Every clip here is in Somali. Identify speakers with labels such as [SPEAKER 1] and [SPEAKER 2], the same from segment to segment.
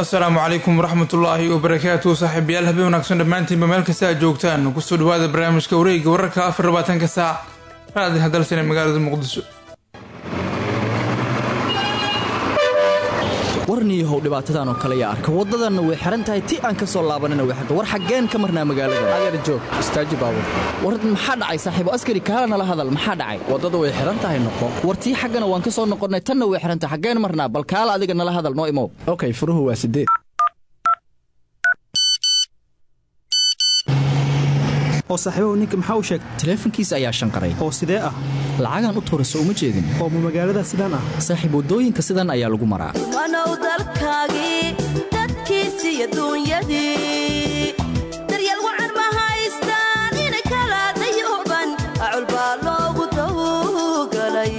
[SPEAKER 1] asalaamu calaykum waraxmatullaahi wabarakaatu saaxiibayaal habeen wanaagsan dhammaantiinba meel kasta aad joogtaan kusoo dhawaada barnaamijka wareega wararka afar labaatanka saac raadi hadalsan ee magaalada muqdisho
[SPEAKER 2] warniyahow dhibaatadan oo kale yaa arka waddadanna way xihan tahay ti aan ka soo laabanina way xirta war xaggeen ka marnaa magaalada
[SPEAKER 3] adeer joog istaaji baabur
[SPEAKER 2] war maxaa dhacay saaxiibo askari kaala nala hadal maxaa dhacay
[SPEAKER 3] waddada way xihan tahay noqo
[SPEAKER 2] war tii xaggana waan ka soo noqonnay tanna way xihan tahay xaggeen marnaa bal kaala adiga nala hadal noo imow
[SPEAKER 3] okay furuhu waa sideed
[SPEAKER 4] oo saaxiibahu ninka maxaa u sheegtay
[SPEAKER 2] taleefankiisa ayaa shanqaray
[SPEAKER 4] oo sidee ah
[SPEAKER 2] lacagaan u tuurayso uma jeedin
[SPEAKER 4] oo ma magaalada sidaan ah
[SPEAKER 2] saaxiib waddooyinka sidan ayaa lagu maraa
[SPEAKER 5] wanow dalkaagii dadkiisii adduunyadii daryeel wacan ma haystaan in kala dayuban acul baa loogu tawgalay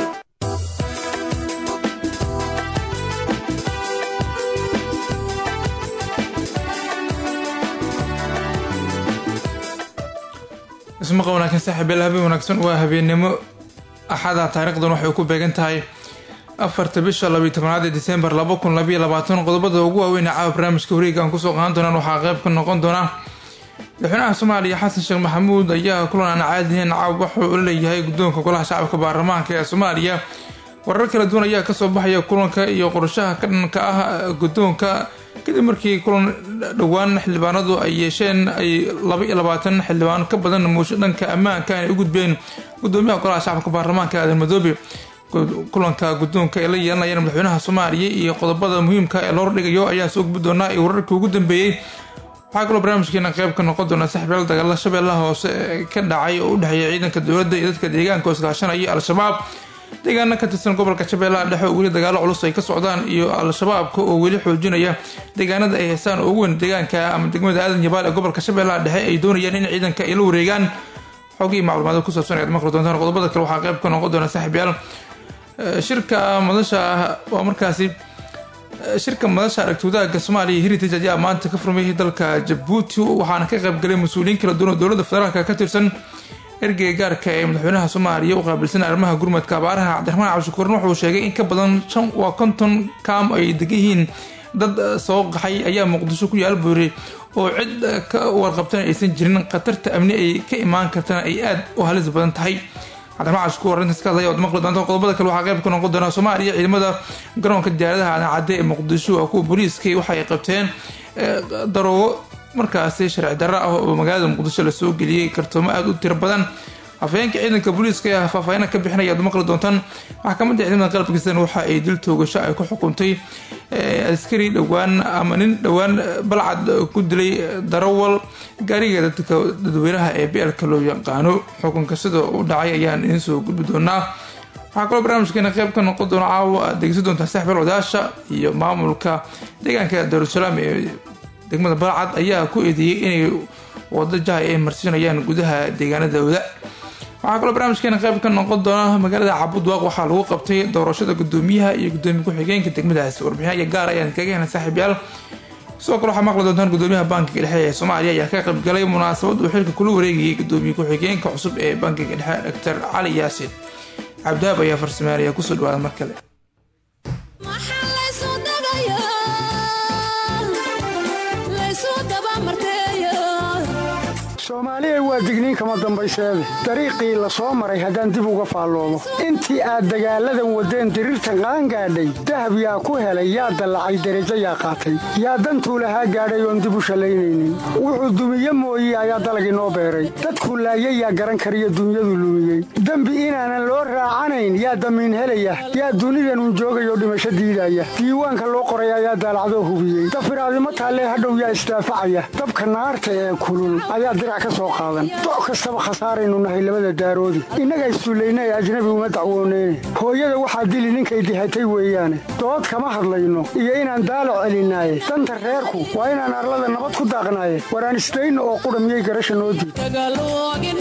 [SPEAKER 1] ismaqa wanaagsan saaxiibayaal habeen wanaagsan waa habeennimo axada taariikhdan waxay ku beegan tahay afarta bisha labiyo tobanaad ee disembar laba kun labayo labaatan qodobada ugu waaweyn ee caawa barnaamijka wareega aan kusoo qaadan doonaan waxaa qayb ka noqon doona madaxweynaha soomaaliya xasan sheekh maxamuud ayaa kulan aan caadihayn caawa wuxuu ula leeyahay guddoonka golaha shacabka baarlamaanka ee soomaaliya warar kala duwan ayaa kasoo baxaya kulanka iyo qorshaha ka dhanka ah guddoonka kadib markii kulan dhowaan xildhibaanadu ay yeesheen ay laba iyo labaatan xildhibaan ka badan muusho dhanka ammaanka ay u gudbeen gudoomiyaha golaha shacabka baarlamaanka aadan madoobe kulanka guddoonka ay la yeelanayaan madaxweynaha soomaaliya iyo qodobada muhiimka ee loo dhigayo ayaa soo gudbi doonaa iyo wararkii ugu dambeeyey waxaa kaloo barnaamijkeena qayb ka noqon doona saxibyaal dagaala shabeellaha hoose ka dhacay oo u dhexeeya ciidanka dowladda iyo dadka deegaanka oo iskaashanaya al-shabaab deegaana ka tirsan gobolka shabeellaha dhexe oo weli dagaalo culus ay ka socdaan iyo al-shabaabka oo weli xoojinaya deegaanada ay haystaan ugu weyn deegaanka ama degmada aadan yabaal ee gobolka shabeellaha dhexe ay doonayaan in ciidanka ay la wareegaan xogii macluumaad ku saabsan ayaad maqli doontaan qodobada kale waxaa qayb ka noqon doona saaxiibyaal shirka madasha waa markaasi shirka madasha aragti wadaagga soomaaliya heritage ayaa maanta ka furmay dalka jabuuti waxaana ka qaybgalay mas-uuliyiin kala duwan oo dowladda federaalka ka tirsan ergeyga gaarka ee madaxweynaha soomaaliya u qaabilsan arrimaha gurmadka abaaraha cabdiraxmaan cabdishakuurn wuxuu sheegay in ka badan shan waa konton kaam ay degan yihiin dad soo qaxay ayaa muqdisho ku yaal buuri oo cid ka warqabtana aysan jirin khatarta amni ay ka imaan kartana ay aada u halis badan tahay cabdiraxmaan cabdishakuur arrintaas ka hadlaya oad maqli doonta qodobada kale waxaa qayb ka noqon doona soomaaliya ciidamada garoonka diyaaradaha aadan cadde ee muqdisho waa kuwa booliiska waxay qabteen daroogo markaasi sharci darro ah oo magaalada muqdisho lasoo geliyey kartoomo aada u tiro badan afhayeenka ciidanka booliiska ayaa faahfaahina ka bixinaya ad maqli doontaan maxkamadda ciidamada qalabkiisana waxa ay dil toogasho ay ku xukuntay askari dhowaan ama nin dhowaan balcad ku dilay darawal gaariga dadka dadweynaha ee beelka loo yaqaano xukunka sida u dhacay ayaan idiin soo gudbi doonaa waxaa kaloo barnaamijkeena qayb ka noqon doona caawa aad degeysan doontaa saxbel odaasha iyo maamulka deegaanka daarusalaam ee degmada balcad ayaa ku eedeeyey inay wado jahay ay marsiinayaan gudaha deegaanadooda waxaa kaloo barnaamijkeena qayb ka noqon doona magaalada cabudwaaq waxaa lagu qabtay doorashada gudoomiyaha iyo gudoomiye ku-xigeenka degmadaasi warbixinaya gaar ayaan kaga hena saaxiibyaal sidoo kale waxaa maqli doontaan gudoomiyaha bankiga dhexe ee soomaaliya ayaa ka qaybgalay munaasabad uu xilka kula wareegayay gudoomiye ku-xigeenka cusub ee bankiga dhexe doctor cali yaasin cabdihaab ayaa farsameynaya kusoo dhawaada mar kale
[SPEAKER 6] soomaaliya waa digniin kama dambayseede dariiqii la soo maray haddaan dib uga faalloomo intii aad dagaalladan waddeen diriirtan qaangaadhay dahab yaa ku helay yaa dallacay derajo yaa qaatay yaa dantuu lahaa gaadhay oon dib u shallaynaynin wuxuu dumiye mooye ayaa dalag inoo beeray dadkuu laayay yaa garan kariyo dunyadu lumiyey dembi inaanan loo raacanayn yaa damiin helaya yaa dunidanun joogayoo dhimasho diidaya diiwaanka loo qoray ayaa daalacdoo hubiyey dafiraadimo taallee hadhow yaa isdaafacaya dabka naarta ee kulul ayaa doc kastaba khasaaraynu nahay labada daaroodi innaga isduullaynay ajnabi uma dacwooneyne hooyada waxaa dili ninkay dihatay weeyaane dood kama hadlayno iyo inaan daalo celinaaye danta reerku waa inaan arlada nabad ku daaqnaaye waraan isdayno oo qudha miyay garasha noo diid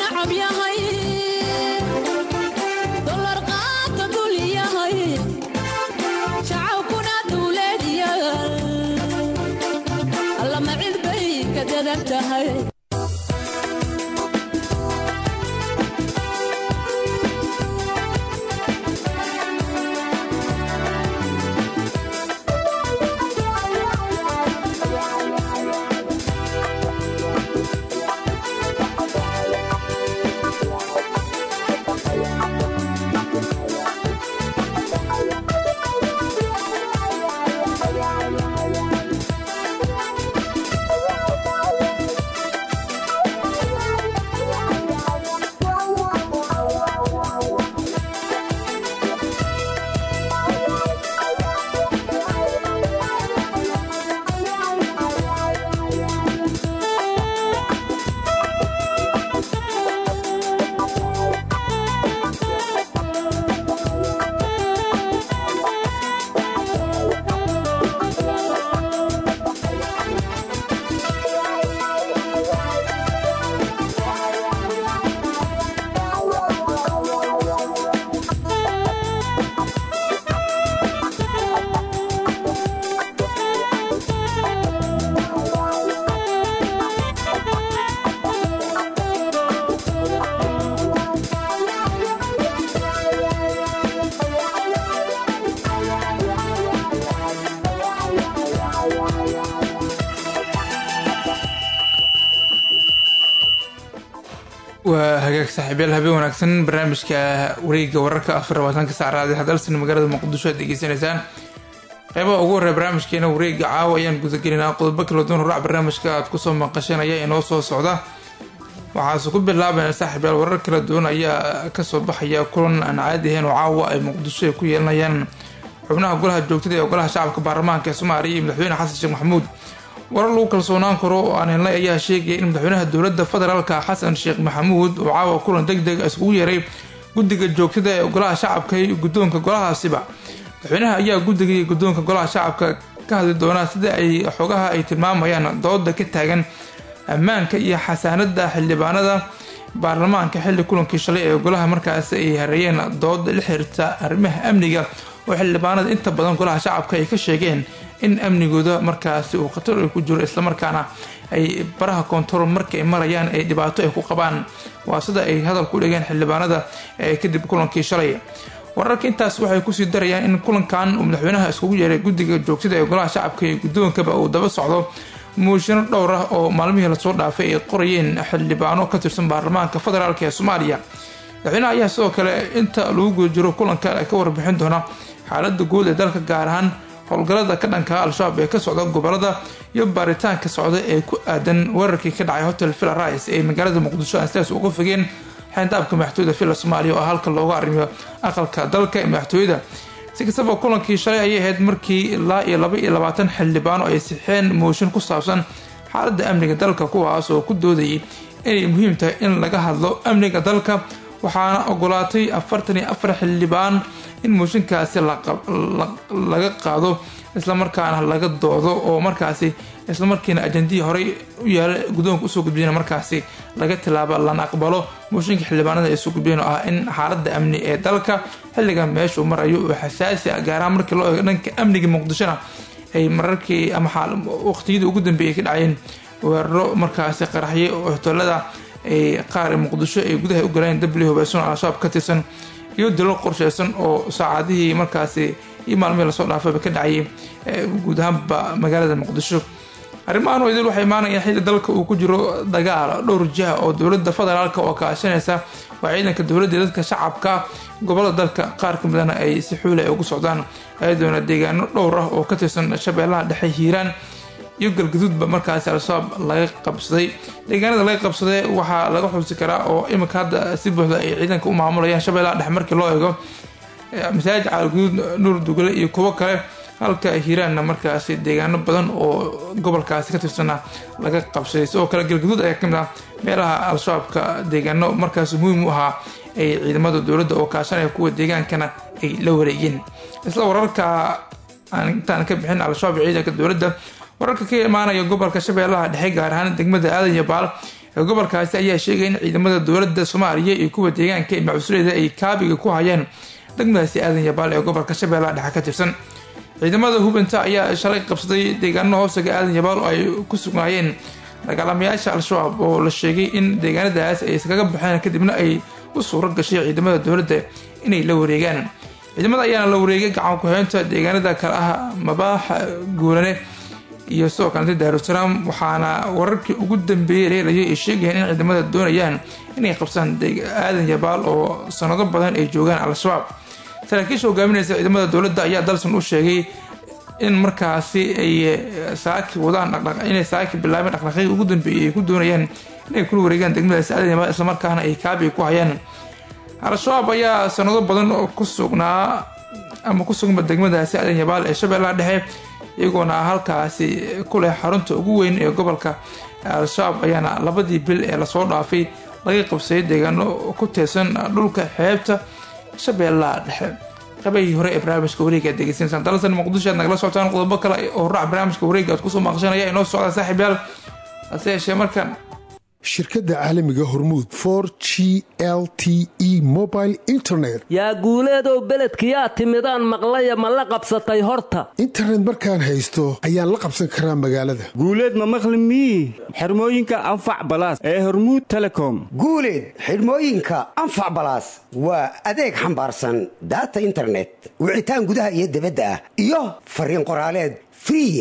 [SPEAKER 1] waa hagaag saaxiibyaal habeen wanaagsan barnaamijka wareega wararka afar labaatanka saacraadi hadalsan magaalada muqdisho aad degeysanaysaan qeybaha ugu horreya barnaamijkeena wareega caawa ayaan gudagelinaa qodobo kala duwan horac barnaamijka aad kusoo maqashanaya inoo soo socda waxaase ku bilaabayna saaxiibyaal warar kala duwan ayaa kasoo baxaya kulan aan caadi ahayn oo caawa ay muqdisho ay ku yeelanayaan xubnaha golaha joogtada ee golaha shacabka baarlamaanka ee soomaaliya iyo madaxweyne xasan sheekh maxamuud warar lagu kalsoonaan karo oo aan helnay ayaa sheegaya in madaxweynaha dowladda federaalka xasan sheekh maxamuud oo caawa kulan deg deg iskugu yeeray guddiga joogtada ee golaha shacabka iyo guddoonka golahaasiba madaxweynaha ayaa guddiga iyo guddoonka golaha shacabka ka hadli doonaa sida ay xogaha ay tilmaamayaan dooda ka taagan ammaanka iyo xasaanada xildhibaanada baarlamaanka xilli kulankii shalay ee golaha markaasi ay hareeyeen dooda la xiriirta arrimaha amniga oo xildhibaanada inta badan golaha shacabka ay ka sheegeen in amnigooda markaasi uu khatar ay ku jiro islamarkaana ay baraha koontarool marka ay marayaan ay dhibaato ay ku qabaan waa sida ay hadal ku dhigeen xildhibaanada ee kadib kulankii shalay wararka intaas waxay kusii darayaan in kulankan uu madaxweynaha iskugu yeeray guddiga joogtada ee golaha shacabka iyo guddoonkaba uu daba socdo muushino dhowr ah oo maalmihii lasoo dhaafay ay qorayeen xildhibaano ka tirsan baarlamaanka federaalk ee soomaaliya madaxweynaha ayaa sidoo kale inta lagu guda jiro kulanka ka warbixin doona xaalada guud ee dalka gaar ahaan howlgallada ka dhanka al-shabaab ee ka socda gobolada iyo baaritaanka socda ee ku aadan weerarkii ka dhacay hotel villa rice ee magaalada muqdisho aan sidaas uga fogeen xeyndaabka madaxtooyada villa soomaaliya oo halka looga arrimiyo aqalka dalka ee madaxtooyada si kastaba kulankii shalay ayay ahayd markii ilaa iyo laba iyo labaatan xildhibaano ay sixeen mooshin ku saabsan xaalada amniga dalka kuwaas oo ku doodayay inay muhiim tahay in laga hadlo amniga dalka waxaana ogolaatay afartan iyo afar xildhibaan in mooshinkaasi laga qaado islamarkaana laga doodo oo markaasi islamarkiina ajendihii horey u yaala guddoonka usoo gudbiyana markaasi laga tilaabo lana aqbalo mooshinka xildhibaanada ay soo gudbiyeen oo ah in xaalada amni ee dalka xilligan meeshuu marayo oo xasaasi ah gaarahaan markii loo eego dhanka amniga muqdishona ay mararkii ama waqtiyadii ugu dambeeyay ka dhacayeen weeraro markaasi qaraxye oo hoteelada ay qaar muqdisho ay gudaha u galeen dabli hubaysan oo al-shabaab ka tirsan iyo dilo qorsheysan oo saacadihii markaasi iyo maalmihii lasoo dhaafayba ka dhacayay guud ahaanba magaalada muqdisho arrimahan oo idil waxay imaanayaan xilli dalka uu ku jiro dagaal dhowr jiha oo dowladda federaalka oo kaashanaysa waa ciidanka dowladda dadka shacabka gobolada dalka qaar ka midana ay si xuula ay ugu socdaan ayadoona deegaano dhowr ah oo ka tirsan shabeellaha dhexe hiiraan iyo galgaduudba markaasi al-shabaab laga qabsaday deegaanada laga qabsaday waxaa laga xusi karaa oo iminka hadda si buuxda ay ciidanka u maamulayaan shabeellaha dhexe markii loo eego masaajid caalguduud nuur dugale iyo kuwo kale halka hiiraanna markaasi deegaano badan oo gobolkaasi ka tirsana laga qabsaday sidoo kale galgaduud ayaa kamid ah meelaha al-shabaabka deegaano markaasi muhiim u ahaa ay ciidamada dowladda oo kaashanaya kuwa deegaankana ay la wareegeen isla wararka aan intaan ka bixin al-shabaab iyo ciidanka dowladda wararka ka imaanaya gobolka shabeellaha dhexe gaar ahaan degmada aadan iyo baal ee gobolkaasi ayaa sheegaya in ciidamada dowladda soomaaliya iyo kuwa deegaanka ee macusuleeda ay kaabiga ku hayeen degmadaasi aadan iyo baal ee gobolka shabeellaha dhexe ka tirsan ciidamada hubanta ayaa shalay qabsaday deegaano hoosaga aadan yabaal oo ay ku sugnaayeen dagaalamayaasha al-shabaab oo la sheegay in deegaanadaas ay iskaga baxeen kadibna ay u suuro gashay ciidamada dowladda inay la wareegaan ciidamada ayaana la wareegay gacan ku-heynta deegaanada kale ah mabaaxa guulane iyo sidoo kaleta daarusalaam waxaana wararkii ugu dambeeyey leelayay ay sheegayeen in ciidamada doonayaan inay qabsaan aadan yabaal oo sanado badan ay joogaan al-shabaab saraakiisha hogaaminaysa ciidamada dowladda ayaa dalsan u sheegay in markaasi ay saaki wadaan inay saaki bilaabeen dhaqdhaqaaqii ugu dambeeyay ay ku doonayaan inay kula wareegaan degmadaasi aadan yabaal islamarkaana ay kaabiga ku hayaan al-shabaab ayaa sanado badan ku sugnaa ama ku suganba degmadaasi aadan yabaal ee shabeellaha dhexe iyagoona halkaasi ku leh xarunta ugu weyn ee gobolka al-shabaab ayaana labadii bil ee lasoo dhaafay laga qabsaday deegaano ku teesan dhulka xeebta shabeellaha dhexe qabahii hore ee barnaamijka wareega aad degeysanaysaan dalasan muqdisho aad nagala socotaan qodobo kale oo raac barnaamijka wareega aad kusoo maqashanaya inoo socda saaxiib yaal hase yeeshee markan
[SPEAKER 7] shirkadda caalamiga hormuud for g l t e mobile internet
[SPEAKER 8] yaa guuleedow beledkiyaa timidaan maqlaya ma la qabsatay horta
[SPEAKER 7] internet markaan haysto ayaan la qabsan karaa magaalada
[SPEAKER 9] guuleed ma maqli mii xirmooyinka anfac balaas ee hormuud telecom
[SPEAKER 10] guuleed xidhmooyinka anfac balaas waa adeeg xambaarsan daata internet wicitaan gudaha iyo dibadda ah iyo fariin qoraaleed free ah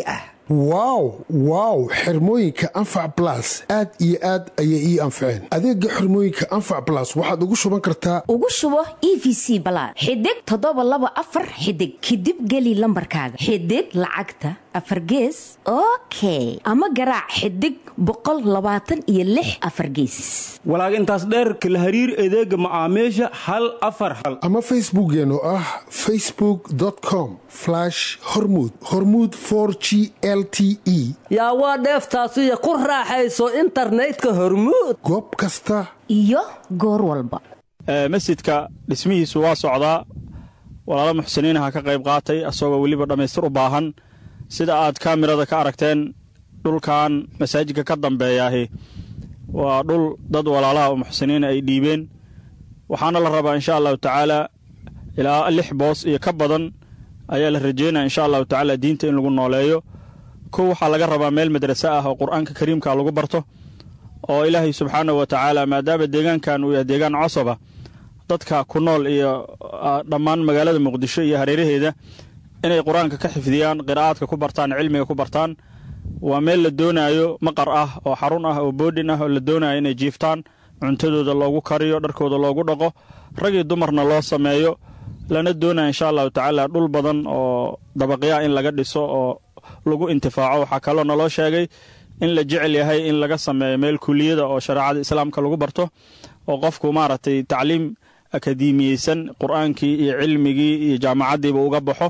[SPEAKER 7] wow wow xirmooyinka anfac blas aad iyo aad ayay ii anfaceen adeega xirmooyinka anfac blas waxaad ugu shuban kartaa
[SPEAKER 11] ugu shubo e v c balaad xidig toddoba laba afar xidig kadib geli lambarkaaga xidig lacagta afar gees okay ama garaac xidig boqol labaatan iyo lix afar geesis
[SPEAKER 9] walaag intaas dheerka la hariir adeega macaamiisha hal afar hal
[SPEAKER 7] ama facebookeen oo ah facebook com hormud hormud g l t e
[SPEAKER 8] yaa waa dheeftaasiyo ku raaxayso internetka hormuud
[SPEAKER 7] goob kasta
[SPEAKER 11] iyo goor walba
[SPEAKER 12] masjidka dhismihiisu waa socdaa walaalo muxsiniinaha ka qayb qaatay asagoo weliba dhammaystir u baahan sida aad kaamirada ka aragteen dhulkan masaajidka ka dambeeyaahi waa dhul dad walaalaha oo muxsiniina ay dhiibeen waxaana la rabaa insha allahu tacaala ilaa lix boos iyo ka badan ayaa la rajeynaya insha allahu tacaala diinta in lagu nooleeyo kow waxaa laga rabaa meel madrase ah oo qur-aanka kariimka lagu barto oo ilaahay subxaanahu wa tacaala maadaama deegaankan uu yahay deegaan cosoba dadka ku nool iyo dhammaan magaalada muqdisho iyo hareeraheeda inay qur-aanka ka xifdiyaan qiraa'aadka ku bartaan cilmiga ku bartaan waa meel la doonaayo maqar ah oo xarun ah oo boodhin ah oo la doonayo inay jiiftaan cuntadooda loogu kariyo dharkooda loogu dhaqo rag iyo dumarna loo sameeyo lana doonaya insha allahu tacaala dhul badan oo dabaqyaa in laga dhiso oo lagu intifaaco waxaa kaloo naloo sheegay in la jecel yahay in laga sameeyo meel kuliyada oo shareecada islaamka lagu barto oo qofku maaragtay tacliim akademiyeysan qur-aankii iyo cilmigii iyo jaamacaddiiba uga baxo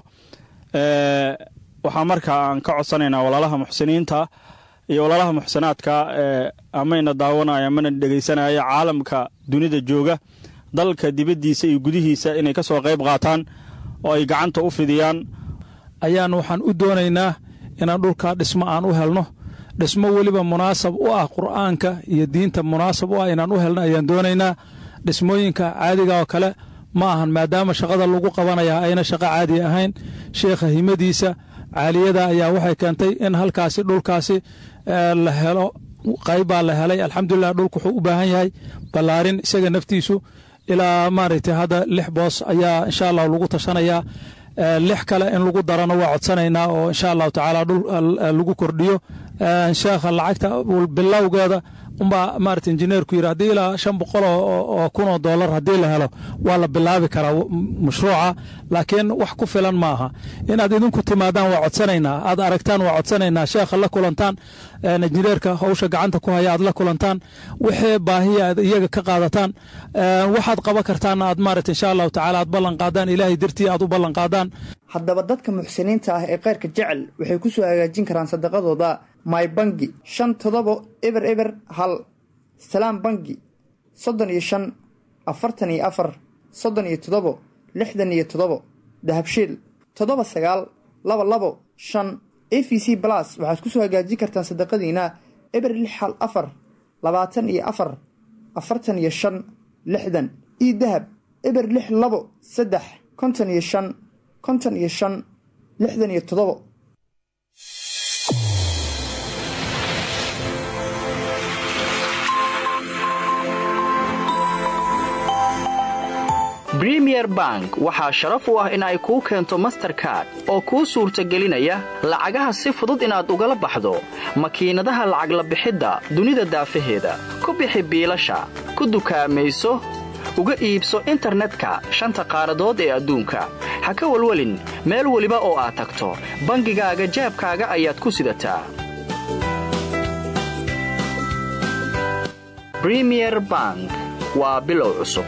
[SPEAKER 12] waxaa markaa aan ka codsanaynaa walaalaha muxsiniinta iyo walaalaha muxsinaadka amayna daawanaya mana dhegaysanaya caalamka dunida jooga dalka dibaddiisa iyo gudihiisa inay ka soo qayb qaataan oo ay gacanta u fidiyaan
[SPEAKER 13] ayaan waxaan u doonaynaa inaan dhulkaa dhismo aan u helno dhismo weliba munaasab u ah qur'aanka iyo diinta munaasab u ah inaan u helno ayaan doonaynaa dhismooyinka caadiga oo kale ma ahan maadaama shaqada lagu qabanaya ayna shaqo caadi ahayn sheekha himadiisa caaliyada ayaa waxay keentay in halkaasi dhulkaasi la helo qaybbaa la helay alxamdulilah dhulku wuxuu u baahan yahay ballaarin isaga naftiisu ilaa maaragtay hadda lix boos ayaa insha allah lagu tashanayaa lix kale in lagu darana waa codsanaynaa oo insha allahu tacaala dhul lagu kordhiyo sheekha lacagta bilowgeeda umbaa maarata injineerku yidhi haddii ilaa shan boqol oo kun oo dollar haddii la helo waa la bilaabi karaa mashruuca laakiin wax ku filan maaha inaad idinku timaadaan waa codsanaynaa aad aragtaan waa codsanaynaa sheekha la kulantaan injineerka howsha gacanta ku haya aad la kulantaan wixii baahiya aad iyaga ka qaadataan waxaad qaban kartaana aad maarata insha allahu tacaala aad ballan qaadaan ilaahay dartii aad u ballan qaadaan
[SPEAKER 14] haddaba dadka muxsiniinta ah ee khayrka jecel waxay ku soo hagaajin karaan sadaqadooda my bangi shan todobo eber eber hal salaam bangi soddon iyo shan afartan iyo afar soddon iyo toddobo lixdan iyo toddobo dahabshiil toddoba sagaal laba labo shan a v c balas waxaad ku soo hagaajin kartaan sadaqadiina eber lix hal afar labaatan iyo afar afartan iyo shan lixdan io dahab eber lix labo saddex konton iyo shan konton iyo shan lixdan iyo toddobo
[SPEAKER 2] bremier bank waxaa sharaf u ah in ay kuu keento masterkard oo kuu suurtagelinaya lacagaha si fudud inaad ugala baxdo makiinadaha lacag la bixidda dunida daafaheeda ku bixi biilasha ku dukaamayso uga iibso internetka shanta qaaradood ee adduunka ha ka walwelin meel weliba oo aad tagto bangigaaga jaabkaaga ayaad ku sidataa bremier bank waa bilow cusub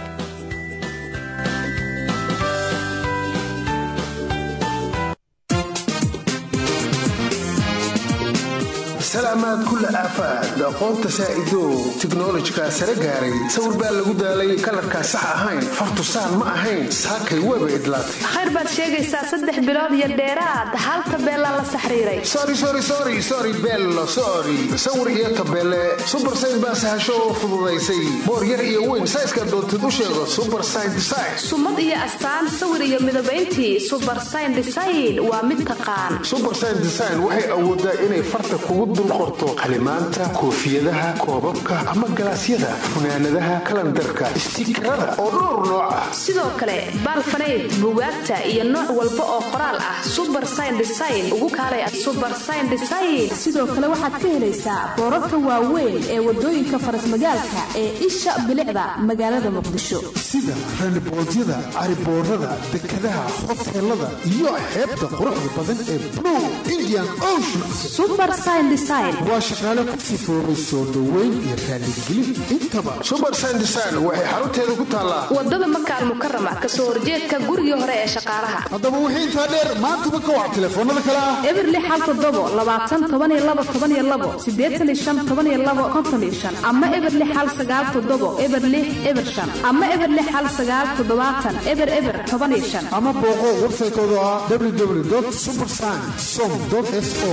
[SPEAKER 7] salaamaad kulla aafaad aqoonta saa'idow tiknolojikaa sare gaaray sawir baa lagu daalay kalarkaa sax ahayn fartusaan ma ahayn saakay weeba idlaatay
[SPEAKER 15] khayr baad sheegaysaa saddex bilood iyo dheeraad hal tabeelaa la saxriiray
[SPEAKER 7] sori bello sori sawir iyo tabeele subarsayn baa sahasho oo fududaysay boor yar iyo weyn sayska doontid u sheego subarsayn design
[SPEAKER 15] sumad iyo astaan sawir iyo midabayntii subarsayn design waa mid taqaan
[SPEAKER 7] subarsayn design waxay awoodaa inay farta kugu dul qorto noqoto qalimaanta koofiyadaha koobabka ama galaasyada funaanadaha kalandarka istiikarada oo dhowr nooc ah
[SPEAKER 15] sidoo kale baalfanayd bugaagta iyo nooc walba oo qoraal ah suber sign design ugu kaalay suber sign design
[SPEAKER 16] sidoo kale waxaad ka helaysaa boorarka waaweyn ee wadooyinka farasmagaalka ee isha bilicda magaalada muqdisho
[SPEAKER 7] sida raniboodyada cariboorada dekadaha hoteelada iyo xeebta quruxda badan ee blue indian ocean
[SPEAKER 16] suber sign design
[SPEAKER 7] waa shaqaale ku sifoobay soo dhoweyn iyo raaligelin intaba suber sign design waxay xarunteeda ku taallaa
[SPEAKER 15] wadada makaal mukarama kasoo horjeedka gurigii hore ee shaqaalaha
[SPEAKER 7] haddaba wixii intaa dheer maantaba ka wac telefoonada kale ah
[SPEAKER 16] eberli xal todobo labaatan toban iyo labo toban iyo labo sideetan iyo shan toban iyo labo konton iyo shan ama eberli xal sagaal todobo eberli eber shan ama eberli xal sagaal toddobaatan eber eber toban iyo shan
[SPEAKER 7] ama booqo websaytooda ah www supersign som so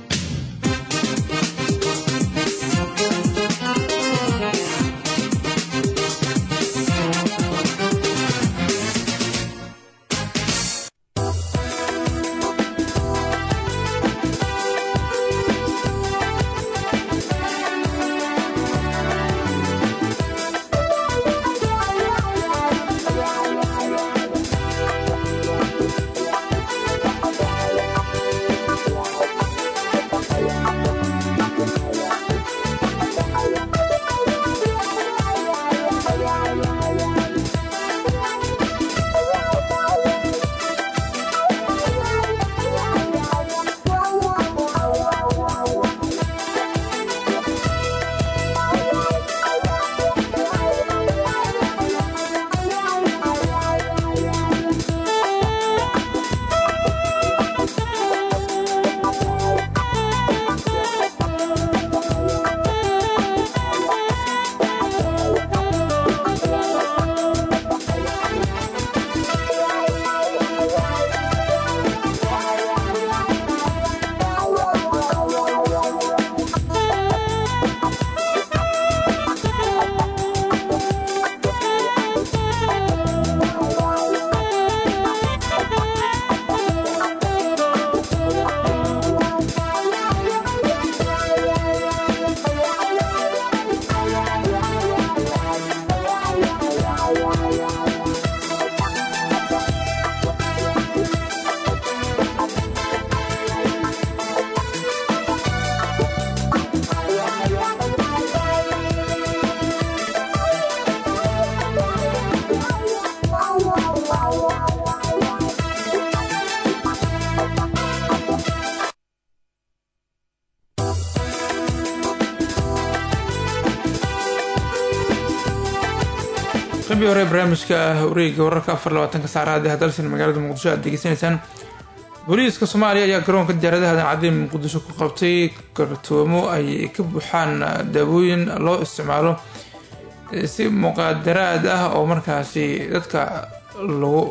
[SPEAKER 1] qabii hore barnaamijka wareega wararka afar labaatanka saacadaad ee hadalsan magaalada muqdisho aad degeysanaysaan booliiska soomaaliya ayaa garoonka diyaaradaha dancadii muqdisho ku qabtay kartoomo ay ka buuxaan daawooyin loo isticmaalo si muqaadaraad ah oo markaasi dadka lagu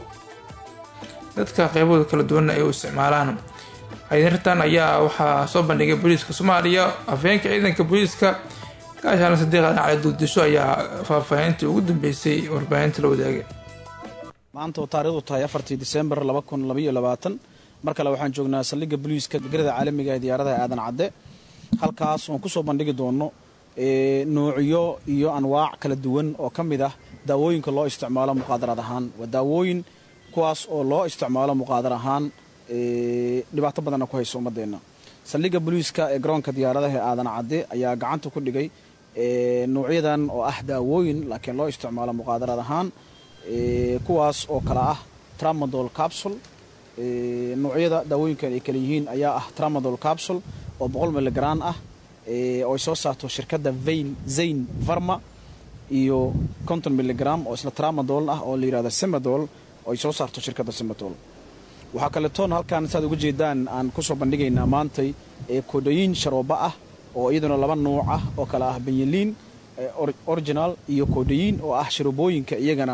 [SPEAKER 1] dadka qeybahooda kala duwan ay u isticmaalaan xayirtan ayaa waxaa soo bandhigay booliiska soomaaliya afhayeenka ciidanka booliiska gaashaana sadiiq aadan cali duudisho ayaa faahfaahintii ugu dambeysay warbaahinta la wadaagay
[SPEAKER 17] maanta oo taarikhdu tahay afartii disembar laba kun labaiyo labaatan mar kale waxaan joognaa saldhigga booliiska garada caalamiga ee diyaaradaha aadan cadde halkaas oon kusoo bandhigi doono noocyo iyo anwaac kala duwan oo ka mid ah daawooyinka loo isticmaalo muqaadaraad ahaan waa daawooyin kuwaas oo loo isticmaalo muqaadar ahaan dhibaato badanna ku hayso ummadeenna saldhigga booliiska ee garoonka diyaaradaha ee aadan cadde ayaa gacanta ku dhigay nuucyadan oo ah daawooyin laakiin loo isticmaalo muqaadaraad ahaan kuwaas oo kale ah tramadol capsule nuucyada daawooyinkan ay kale yihiin ayaa ah tramadol capsule oo boqol miligram ah oo ay soo saarto shirkadda vain zayn varma iyo konton miligram oo isla tramadol ah oo la yihahdo semadol oo ay soo saarto shirkadda semadol waxaa kaletoon halkaan saad uga jeedaan aan kusoo bandhigaynaa maantay koodhooyin sharooba ah oo iyaduna laba nuuc ah oo kale ah benyaliin original iyo koodhayiin oo ah sharoobooyinka iyagana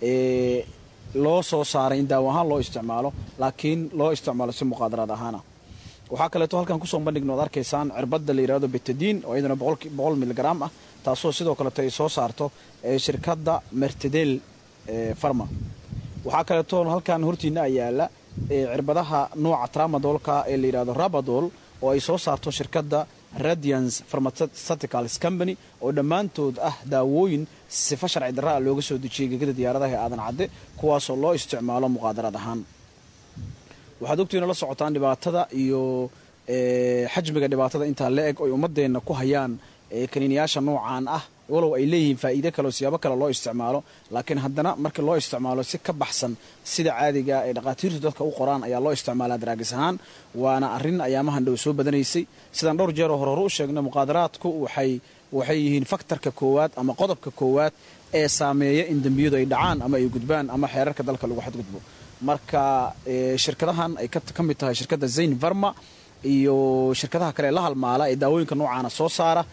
[SPEAKER 17] loo soo saaray in daawo ahaan loo isticmaalo laakiin loo isticmaalo si muqaadaraad ahaana waxaa kaleeto halkan kusoo bandhigno ad arkaysaan cirbadda la yidhahdo betadiin oo iyaduna boqol miligram ah taasoo sidoo kaleeto ay soo saarto shirkadda mertedel farma waxaa kaleeto halkan hortiina yaala cirbadaha nuuca tramadolka ee la yidhahdo rabadol oo ay soo saarto shirkadda radiance pharmaceuticals company oo dhammaantood ah daawooyin sifa sharci darra ah looga soo dejiyey gegada diyaaradaha ee aadan cadde kuwaasoo loo isticmaalo muqaadarad ahaan waxaad ogtiina la socotaan dhibaatada iyo xajmiga dhibaatada intaa la eg oy ummadeenna ku hayaan kaniiniyaasha noocaan ah walow ay leeyihiin faa'iide kale oo siyaabo kale loo isticmaalo laakiin haddana markii loo isticmaalo si ka baxsan sida caadiga ay dhaqaatiirtu dadka u qoraan ayaa loo isticmaalaa daraagis ahaan waana arrin ayaamahan dhow soo badanaysay sidaan dhowr jeeroo hore hore u sheegnay muqaadaraadku waxay waxay yihiin faktarka koowaad ama qodobka koowaad ee saameeya in dembiyadu ay dhacaan ama ay gudbaan ama xeerarka dalka lagu xadgudbo marka shirkadahan ay ka mid tahay shirkadda zayn varma iyo shirkadaha kale ee la halmaala ee daawooyinka noocaana soo saara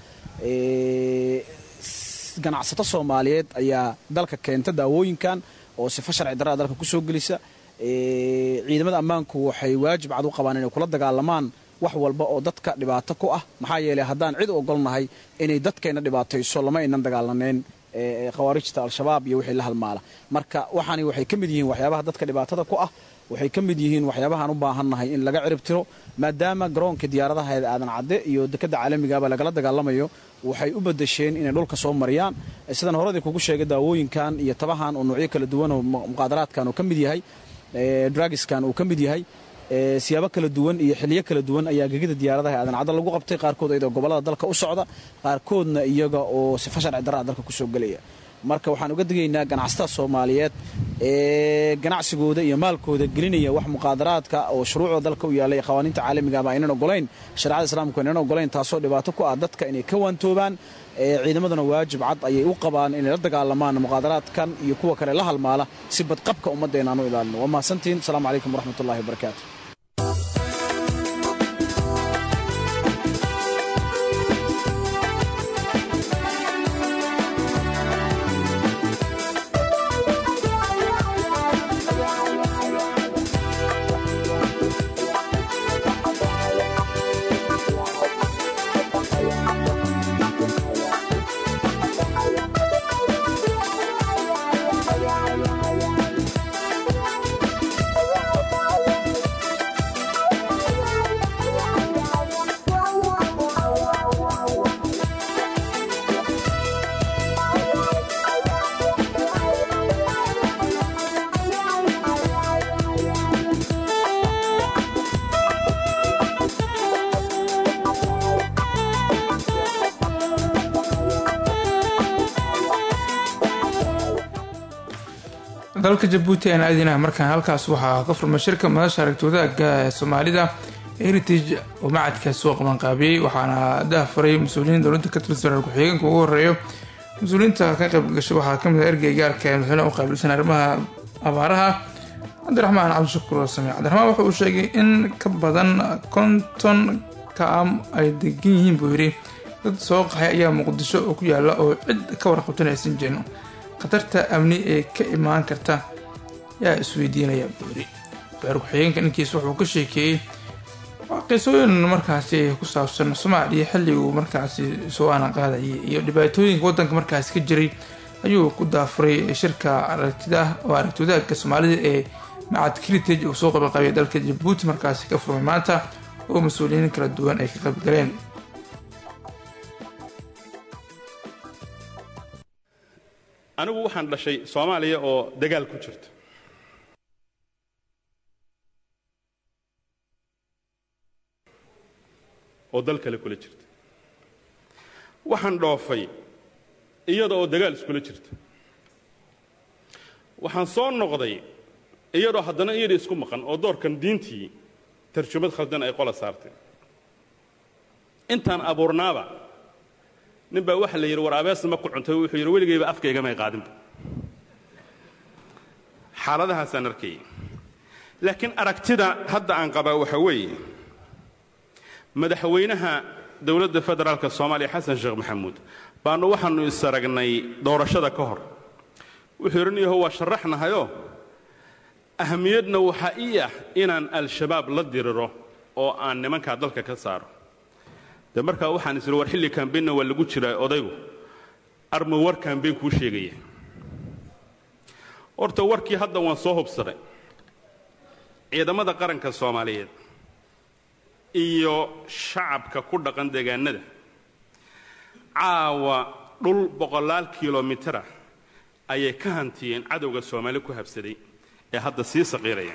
[SPEAKER 17] ganacsato soomaaliyeed ayaa dalka keenta daawooyinkan oo sifo sharci darraa dalka kusoo gelisa ciidamada ammaanku waxay waajib cad u qabaan inay kula dagaalamaan wax walba oo dadka dhibaato ku ah maxaa yeeley haddaan cid u ogolnahay inay dadkeenna dhibaatayso lama aynan dagaalaneen khawaarijta al-shabaab iyo wixii la halmaala marka waxaani waxay ka mid yihiin waxyaabaha dadka dhibaatada ku ah waxay ka mid yihiin waxyaabahaan u baahannahay in laga cirib tiro maadaama garoonka diyaaradaha ee aadan cadde iyo dekadda caalamigaaba lagala dagaalamayo waxay u badasheen inay dhulka soo mariyaan sidaan horadii kugu sheegay daawooyinkan iyo tabahan oo noocyo kala duwan oo muqaadaraadkan uu ka mid yahay dragiskan uu ka mid yahay siyaabo kala duwan iyo xiliyo kala duwan ayaa gegida diyaaradaha aadan cadde lagu qabtay qaarkood iyadoo gobollada dalka u socda qaarkoodna iyaga oo sifa sharci darraa dalka kusoo gelaya marka waxaan uga digaynaa ganacsatada soomaaliyeed ee ganacsigooda iyo maalkooda gelinaya wax muqaadaraadka oo shuruucda dalka u yaallay qawaaniinta caalamigaaba aynan ogolayn shareecada islaamku aynan ogolayn taasoo dhibaato ku ah dadka inay ka waantoobaan ciidamaduna waajib cad ayay u qabaan inay la dagaalamaan muqaadaraadkan iyo kuwa kale la halmaala si badqabka ummaddeena aan u ilaalino waa mahadsantihin asalaamu calaykum waraxmatullahi wabarakaatu
[SPEAKER 1] dalka jabuuti aan aadinaha markaan halkaas waxaa ka furmay shirka madasha aragtoodaga ee soomaalida heritage oo macadkaas soo qabanqaabiyey waxaana daahfuray mas-uuliyiin dowladda ka tirsan reer ku-xigeenka ugu horeeyo mas-uuliyiinta ka qayb gashay waxaa kamid ah ergey gaarka ee madaxweynaha u qaabilsan arrimaha abaaraha cabdiraxmaan cabdishakuur samiic cabdiraxmaan wuxa uu sheegay in ka badan konton kaam ay degan yihiin buu yidhi dad soo qaxay ayaa muqdisho oo ku yaala oo cid ka warqabtan aysan jirin khatarta amni ee ka imaan karta yaa isweydiinaya buu yidhi reer ku-xigeenka ninkiis wuxuu ka sheekeeyey qisooyin markaasi ku saabsan soomaaliya xilliguu markaasi soo aanan qaadayay iyo dhibaatooyinka waddanka markaasi ka jiray ayuu ku daafuray shirka aragtida oo aragtidaaga soomaalida ee macad heritage uu soo qabanqaabiyay dalka jabuuti markaasi ka furmay maanta oo mas-uuliyiin kala duwan ay ka qaybgaleen
[SPEAKER 18] anigu waxaan dhashay soomaaliya oo dagaal ku jirta oo dal kale kula jirta waxaan dhoofay iyada oo dagaal iskula jirta waxaan soo noqday iyadoo haddana iyada isku maqan oo doorkan diintii tarjumad khaldan ay qola saartay intaan abuurnaaba nin baa waxa la yidhi war abeesna ma ku cuntay wuxuu yidhi weligayba afkaygamay qaadinba xaaladahaasaan arkayay laakiin aragtida hadda aan qabaa waxa weeye madaxweynaha dowladda federaalka soomaaliya xasan sheekh maxamuud baannu waxaannu is aragnay doorashada ka hor wuxuu yidhi niyaho waa sharaxnahayoo ahamiyadna waxaa ii ah inaan al-shabaab la diriro oo aan nimankaa dalka ka saaro de markaa waxaan is war xilli kambaynna waa lagu jiraa odaygu armu war kambayn kuu sheegaya horta warkii hadda waan soo hubsaday ciidamada qaranka soomaaliyeed iyo shacabka ku dhaqan deegaanada caawa dhul boqolaal kilomitara ayay ka hantiyeen cadowga soomaali ku habsaday ee hadda sii saqiiraya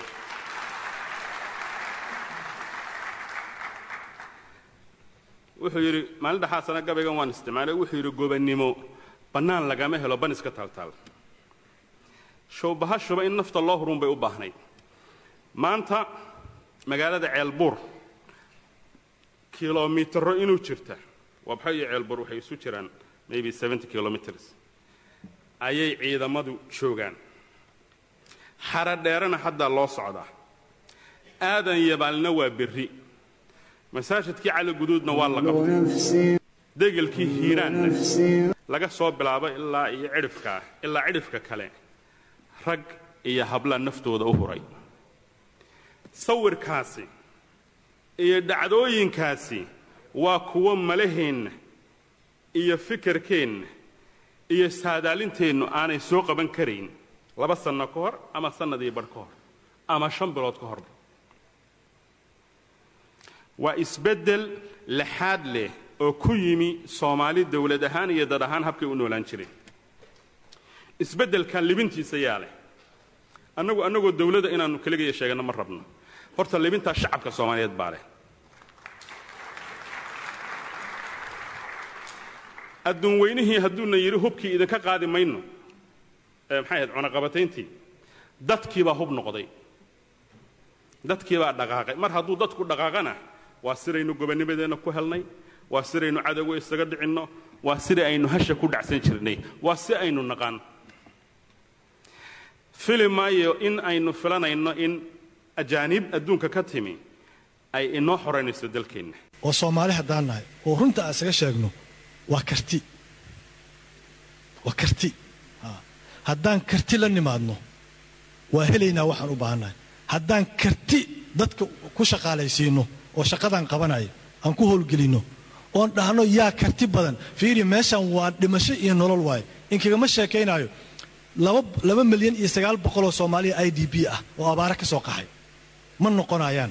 [SPEAKER 18] wuxuu yidhi maalin dhaxaasana gabaygan waan isticmaalay wuxuu yidhi gobannimo bannaan lagama helo ban iska taaltaal showbahashuba in nafta loo hurun bay u baahnayd maanta magaalada ceelbuur kilomitaro inuu jirta wabxo iyo ceelbuur waxay isu jiraan maybe seventy kilometers ayay ciidamadu joogaan xaradheerana haddaa loo socdaa aadan yabaalna waa berri masaajidkii cali guduudna waa la qabtay degelkii hiiraanna laga soo bilaabo ilaa iyo cidhifkaa ilaa cidhifka kale rag iyo habla naftooda u huray sawirkaasi iyo dhacdooyinkaasi waa kuwo malaheenna iyo fikirkeenna iyo saadaalinteennu aanay soo qaban karayn laba sanno ka hor ama sannadii badh ka hor ama shan bilood ka horba waa isbeddel laxaad leh oo ku yimi soomaali dawlad ahaan iyo dad ahaan habkay u noolaan jireen isbeddelkan libintiisa yaa leh annagu annagoo dawladda inaannu keligaya sheeganno ma rabno horta libintaa shacabka soomaaliyeed baa leh adduun weynihii hadduuna yidhi hubkii idinka qaadi mayno ee maxay ahayd cunaqabatayntii dadkiibaa hub noqday dadkiibaa dhaqaaqay mar hadduu dadku dhaqaaqana waa sidaynu gobannimadeenna ku helnay waa sidaynu cadowga isaga dhicinno waa sida aynu hasha ku dhacsan jirnay waa si aynu naqaan fili maayo in aynu filanayno in ajaaniib adduunka ka timi ay inoo xoraynayso dalkeenna
[SPEAKER 19] oo soomaali haddaan nahay oo runta aan isaga sheegno waa karti waa karti haddaan karti la nimaadno waa helaynaa waxaan u baahannahay haddaan karti dadka ku shaqaalaysiinno oo shaqadaan qabanaya aan ku howlgelinno oon dhahno yaa karti badan fiiri meeshan waa dhimasho iyo nolol waaye inkagama sheekaynaayo laba milyan iyo sagaal boqoloo soomaaliya i d b ah oo abaare ka soo qaxay ma noqonayaan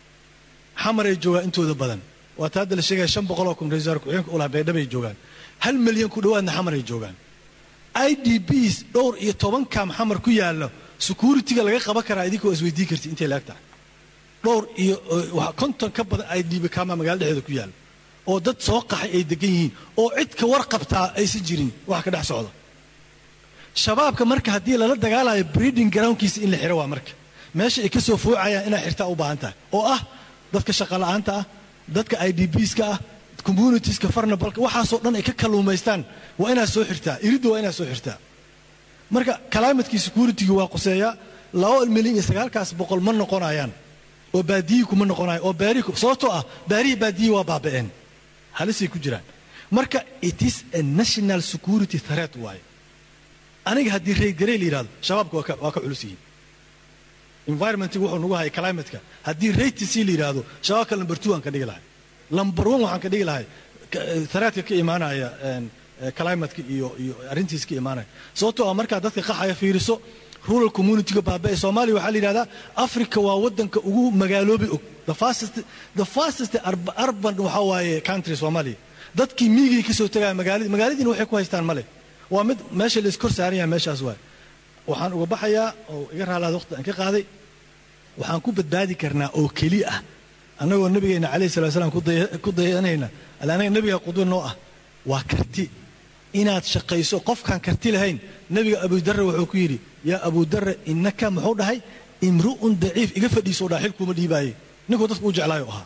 [SPEAKER 19] xamaray joogaan intooda badan waata hadda la sheegaya shan boqoloo kun ra-isul wasaar ku-xigeenka ulaha baydhabay joogaan hal milyan ku dhowaadna xamaray joogaan i d bs dhowr iyo toban kaam xamar ku yaalla security-ga laga qaban karaa idinkoo isweydii karti intay laag tahay dhowr iyo konton ka badan i d b kaama magaalada dhexdeeda ku yaalla oo dad soo qaxay ay degan yihiin oo cid ka warqabtaa aysan jirin wax ka dhex socda shabaabka marka haddii lala dagaalayo breeding groundkiisa in la xiro waa marka meesha ay ka soo foocayaan inaa xirtaa u baahan tahay oo ah dadka shaqola'aanta ah dadka i d bska ah communitieska farnabalka waxaasoo dhan ay ka kalluumaystaan waa inaad soo xirtaa iridda waa inaad soo xirtaa marka calaamadkii security-ga waa quseeyaa laba milyan iyo sagaalkaas boqol ma noqonayaan oo baadiyi kuma noqonayan oo baarihi sababtoo ah baarihii baadiyi waa baaba'een halisay ku jiraan marka it is a national security threat waaye aniga haddii reydgarey la yidhahdo shabaabka waa ka waa ka culus yihiin environmentiga wuxuu nagu hayay climatka haddii raytc la yidhaahdo shabaabka lamber two aan ka dhigi lahay lamber one waxaan ka dhigi lahay threatka ka imaanaya climatka iyo iyo arrintiis ka imaanaya sababtoo ah markaa dadka qaxaya fiiriso rural communityga baaba'e soomaaliya waxaa la yidhahdaa africa waa waddanka ugu magaaloobi og the fastest the fastest urban waxaa waaye country soomaaliya dadkii miigay ka soo tegaya magaaladi magaaladiina waxay ku haystaan male waa mid meesha la iskor saaran yahay meeshaas waay waxaan uga baxayaa oo iga raalaada waqti aan ka qaaday waxaan ku badbaadi karnaa oo keli ah annagoo nabigeenna calayhi salatu wasalaam ku dayanayna alla anaga nebiga qudwa noo ah waa karti inaad shaqayso qofkaan karti lahayn nebiga abudarre wuxuu ku yidhi yaa abudarre innaka muxuu dhahay imru'un daciif iga fadhiisoo dhaha xilkuuma dhiibaaye ninkuu dadku u jeclaayo ahaa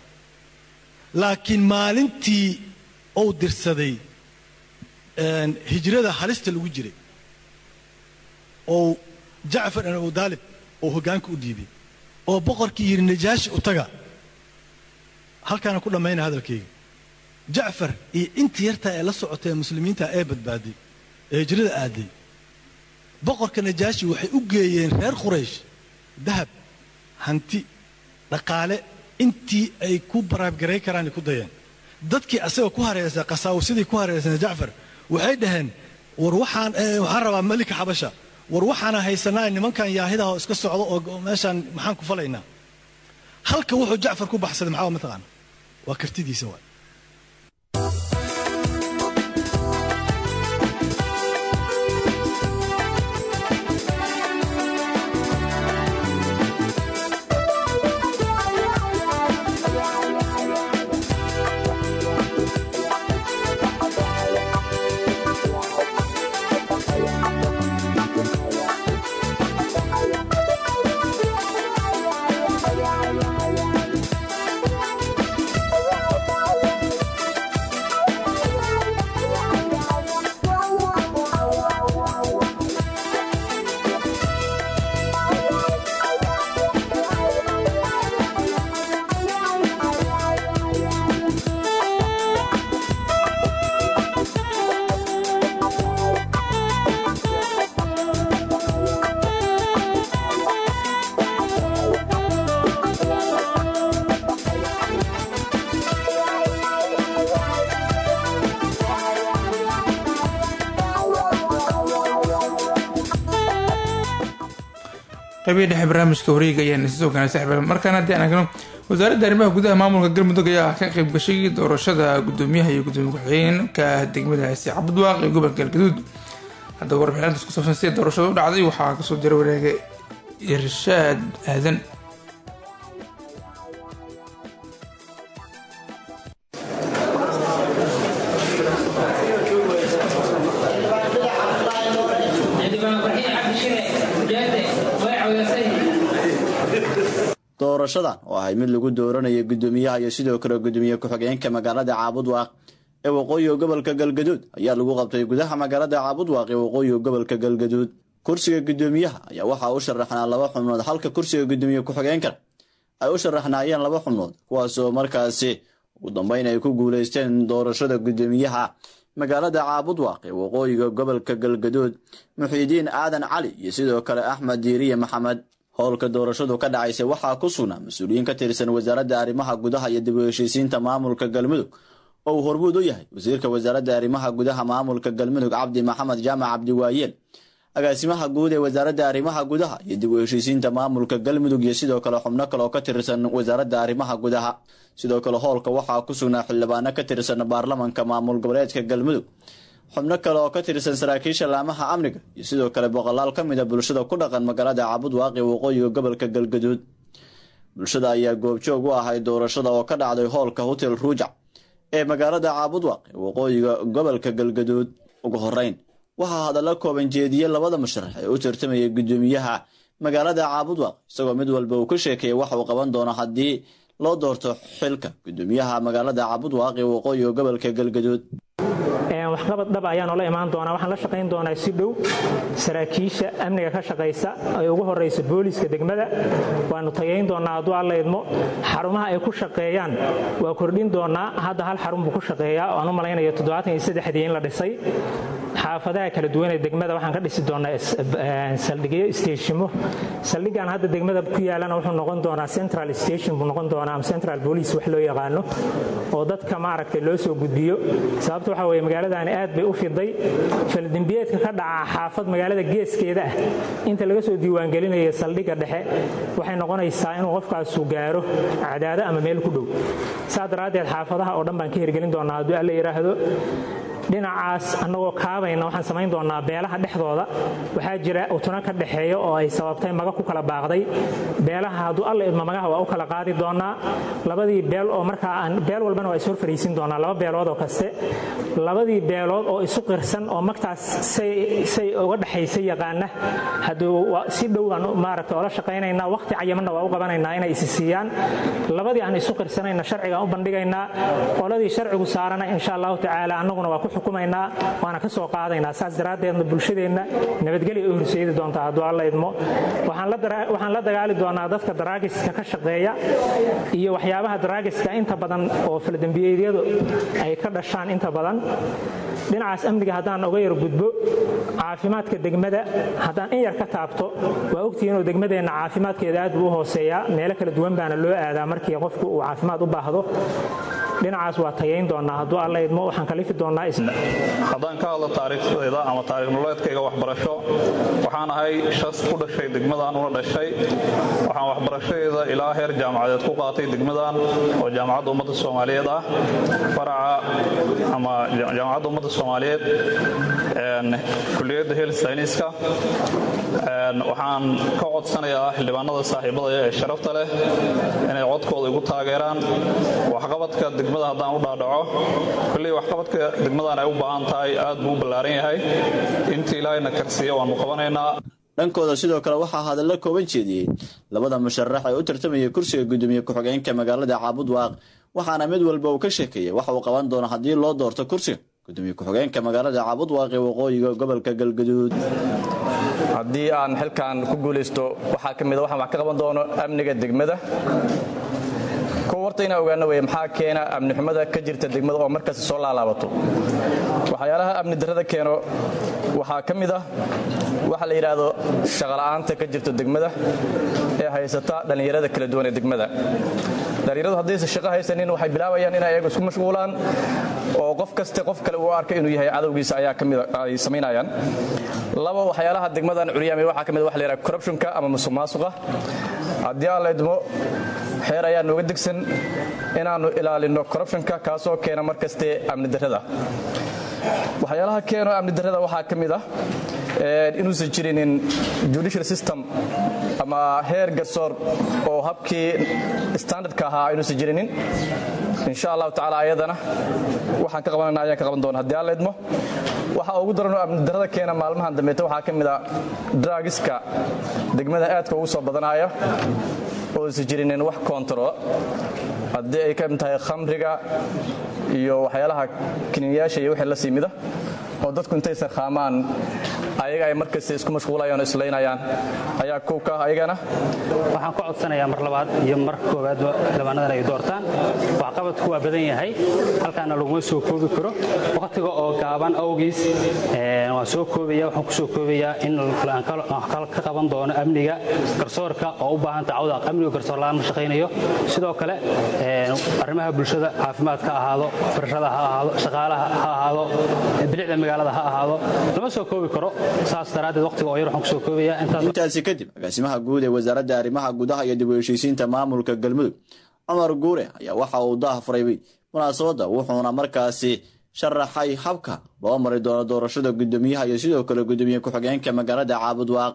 [SPEAKER 19] laakiin maalintii uu dirsaday hijrada halista lagu jiray oo jacfar ibn abu daalib oo hoggaanka u dhiibay oo boqorkii yidhi najaashi u taga halkaana ku dhammayna hadalkayga jacfar iyo intii yartaa ee la socotay ee muslimiinta ee badbaaday ee hijrada aaday boqorka najaashi waxay u geeyeen reer quraysh dahab hanti dhaqaale intii ay ku baraabgaray karaan ay ku dayeen dadkii asaga ku hareysay qasaawasidii ku hareysana jacfar waxay dhaheen war waxaan waxaan rabaa malika xabasha war waxaana haysanaa nimankan yaahidaha oo iska socdo oo meeshaan maxaan ku falaynaa halka wuxuu jacfar ku baxsaday maxaa mataqaana waa kartidiisa waay
[SPEAKER 1] qaybihii dhexe barnaamijka wareega ayaan isoo gaanay saaxiib markaan haddii aan eegno wasaaradda arrimaha gudaha maamulka galmudug ayaa ka qayb gashay doorashada gudoomiyaha iyo gudoomiye ku-xigeenka degmadaasi cabudwaaq ee gobolka galgaduud haddaba warbixintaas ku saabsan sida doorashada u dhacday waxaa kasoo diray wareega irshaad aadan
[SPEAKER 20] doorashadan oo ahay mid lagu dooranayo gudoomiyaha iyo sidoo kale gudoomiye ku-xigeenka magaalada caabudwaaq ee waqooyiga gobolka galgaduud ayaa lagu qabtay gudaha magaalada caabudwaaq ee waqooyiga gobolka galgaduud kursiga gudoomiyaha ayaa waxaa u sharaxnaa laba xubnood halka kursiga gudoomiye ku-xigeenkan ay u sharaxnaayeen laba xubnood kuwaasoo markaasi ugu dambeyn ay ku guuleysteen doorashada gudoomiyaha magaalada caabudwaaq ee waqooyiga gobolka galgaduud muxiidiin aadan cali iyo sidoo kale axmed diiriye maxamed howlka doorashadu ka dhacaysa waxaa ku sugnaa mas-uuliyiin ka tirsan wasaaradda arrimaha gudaha iyo dib u heshiisiinta maamulka galmudug oo uu hormuud u yahay wasiirka wasaaradda arrimaha gudaha maamulka galmudug cabdi maxamed jaamac cabdiwaayeel agaasimaha guud ee wasaaradda arrimaha gudaha iyo dib u heshiisiinta maamulka galmudug iyo sidoo kale xubno kale oo ka tirsan wasaaradda arrimaha gudaha sidoo kale howlka waxaa ku sugnaa xildhibaano ka tirsan baarlamanka maamul goboleedka galmudug xubno kale oo ka tirsan saraakiisha laamaha amniga iyo sidoo kale boqolaal ka mid a bulshada ku dhaqan magaalada caabudwaaq ee waqooyiga gobolka galgaduud bulshada ayaa goobjoog u ahay doorashada oo ka dhacday hoolka hotel ruujac ee magaalada caabudwaaq ee waqooyiga gobolka galgaduud ugu horeyn waxaa hadalla kooban jeediyey labada musharax ee u tartamayay gudoomiyaha magaalada caabudwaaq isagoo mid walba uu ka sheekeeyay wax uu qaban doono haddii loo doorto xilka gudoomiyaha magaalada caabudwaaq ee waqooyiga gobolka galgaduud
[SPEAKER 21] waxqabad dhab ayaa noola imaan doonaa waxaan la shaqayn doonaa si dhow saraakiisha amniga ka shaqaysa ay ugu horayso booliiska degmada waanu tageyn doonaa hadduu alla idmo xarumaha ay ku shaqeeyaan waa kordhin doonaa hadda hal xarun buu ku shaqeeyaa oo aan u malaynayo toddobaatan iyo saddexdii in la dhisay xaafadaha kala duwan ee degmada waxaan ka dhisi doonaa saldhigyo isteeshimo saldhigan hadda degmada ku yaalana wuxuu noqon doonaa central station buu noqon doonaa ama central police wax loo yaqaano oo dadka maaragtay loo soo gudbiyo sababta waxaa weeye magaaladaani aad bay u fiday faldembiyeedka ka dhaca xaafad magaalada geeskeeda ah inta laga soo diiwaangelinayo saldhigga dhexe waxay noqonaysaa inuu qofkaasu gaaro cadaado ama meel ku dhow saa daraaddeed xaafadaha oo dhan baan ka hirgelin doonaa hadduu alla yidhaahdo dhinacaas annagoo kaabayna waxaan samayn doonaa beelaha dhexdooda waxaa jira utuna ka dhexeeya oo ay sababtay maga ku kala baaqday beelaha hadduu alla idmo magaha waa u kala qaadi doonaa labadii beel oo markaa aan beel walbana waa is hor fariisin doonaa laba beelood oo kaste labadii beelood oo isu qirsan oo magtaas say uga dhexaysa yaqaana hadduu si dhow aan maaragta oola shaqaynaynaa waqti cayamanna waa u qabanaynaa inay isi siiyaan labadii aan isu qirsanayna sharcigaan u bandhigaynaa qoladii sharcigu saarana insha allahu tacaala annaguna waa ku xukumaynaa waana ka soo qaadaynaa saas daraaddeedna bulshadeenna nabadgelya u horseedi doontaa hadduu alla idmo waxaan la dagaali doonaa dadka daraagiska ka shaqeeya iyo waxyaabaha daraagiska inta badan oo faldembiyeedyadu ay ka dhashaan inta badan dhinacaas amniga haddaan uga yar gudbo caafimaadka degmada haddaan in yar ka taabto waa ogtihi inuu degmadeenna caafimaadkeeda aad buu u hooseeyaa meelo kala duwan baana loo aadaa markii qofku uu caafimaad u baahdo dhinacaas waa tayayn doonaa hadduu alla idmo waxaan kalifi doonaa
[SPEAKER 3] haddaan ka hadlo taariikhdayda ama taariikh nololeedkayga waxbarasho waxaan ahay shas ku dhashay degmadan una dhashay waxaan waxbarashadeeda ilaa heer jaamacadeed ku qaatay degmadan oo jaamacadda ummadda soomaaliyeed ah faraca ama jaamacadda ummadda soomaaliyeed kuliyadda health scienceska waxaan ka codsanayaa xildhibaanada saaxiibadaya ee sharafta leh inay codkooda igu taageeraan waxqabadka degmada haddaan u dhaadhaco kolley waxqabadka degmadan ay u baahan tahay aad buu u ballaaran yahay intii ilaahayna karsiiya waannu qabanaynaa
[SPEAKER 20] dhankooda sidoo kale waxaa hadalla kooban jeediyey labada musharax ee u tartamaya kursiga gudoomiye ku-xigeenka magaalada caabudwaaq waxaana mid walba uu ka sheekeeyey waxa uu qaban doono haddii loo doorto kursiga gudoomiye ku-xigeenka magaalada caabudwaaq ee waqooyiga gobolka galgaduud
[SPEAKER 22] haddii aan xilkan ku guulaysto waxaa ka mid waxaan wax ka qaban doono amniga degmada kow horta inaan ogaano weye maxaa keena amni xumada ka jirta degmada oo markasta soo laalaabato waxyaalaha amni darrada keeno waxaa ka mid ah waxa la yidhaahdo shaqola'aanta ka jirta degmada ee haysata dhallinyarada kala duwan ee degmada dhallinyaradu haddaysan shaqo haysanin waxay bilaabayaan inay ayagu isku mashquulaan oo qof kaste qof kale uu arka inuu yahay cadowgiisa ayaa kamid ay samaynayaan laba waxyaalaha degmadan curyaamay waxaa ka mid waxa la yidhaha corruptionka ama musuq maasuqa haddii aan la idmo xeer ayaa nooga degsan inaannu ilaalinno corruptionka kaasoo keena mar kaste amni darrada waxyaalaha keeno amni darrada waxaa ka mid ah inuusan jirinin judicial system ama heer garsoor oo habkii standardka ahaa inuusan jirinin insha allahu tacaala ayadana waxaan ka qabanana ayaan ka qaban doona haddii aan la idmo waxa ugu daranoo amni darrada keena maalmahan dambeeta waxaa ka mid a dragiska degmada aadka ugu soo badanaya oo isan jirinin wax koontarola haddii ay ka mid tahay khamriga iyo waxyaalaha kiniyayaasha iyo wixii la sii mida oo dadku intaysan khaamaan ayaga ay markasta isku mashquulayaan oo islaynayaan ayaa kow ka ah ayagana
[SPEAKER 23] waxaan ka codsanayaa mar labaad iyo mar koowaadba xildhibaanadan ay doortaan waxqabadku waa badan yahay halkaana laguma soo koobi karo wakhtiga oo gaaban awgiis waan soo koobaya waxaan ku soo koobayaa in aan ka qaban doono amniga garsoorka oo u baahan tacawda amniga garsoor la'aan ma shaqaynayo sidoo kale arrimaha bulshada caafimaadka ha ahaado waxbarashada ha ahaado shaqaalaha ha ahaado bilicda magaalada ha ahaado lama soo koobi karo saas daraaddeed waqtiga oo yar waxaan ku soo koobayaa intaas
[SPEAKER 20] intaasi kadib agaasimaha guud ee wasaaradda arrimaha gudaha iyo dib u heshiisiinta maamulka galmudug cumar guure ayaa waxa uu daah furay munaasabadda wuxuuna markaasi sharaxay habka loo mari doono doorashada gudoomiyaha iyo sidoo kale gudoomiye ku-xigeenka magaalada caabudwaaq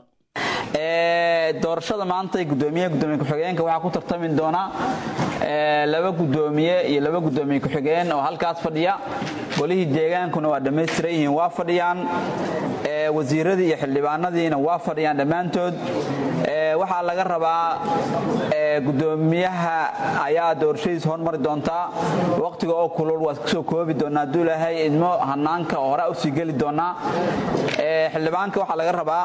[SPEAKER 24] doorashada maanta gudoomiye gudoomiye ku-xigeenka waxaa ku tartami doona laba gudoomiye iyo laba gudoomiye ku-xigeen oo halkaas fadhiya golihii deegaankuna waa dhammaystiran yihiin waa fadhiyaan wasiiradii iyo xildhibaanadiina waa fadhiyaan dhammaantood waxaa laga rabaa gudoomiyaha ayaa doorashadiis hormari doontaa waqtiga oo kulul waa kusoo koobi doonaa hadduu ilaahay idmo hanaanka oo hore usii geli doonaa xildhibaanka waxaa laga rabaa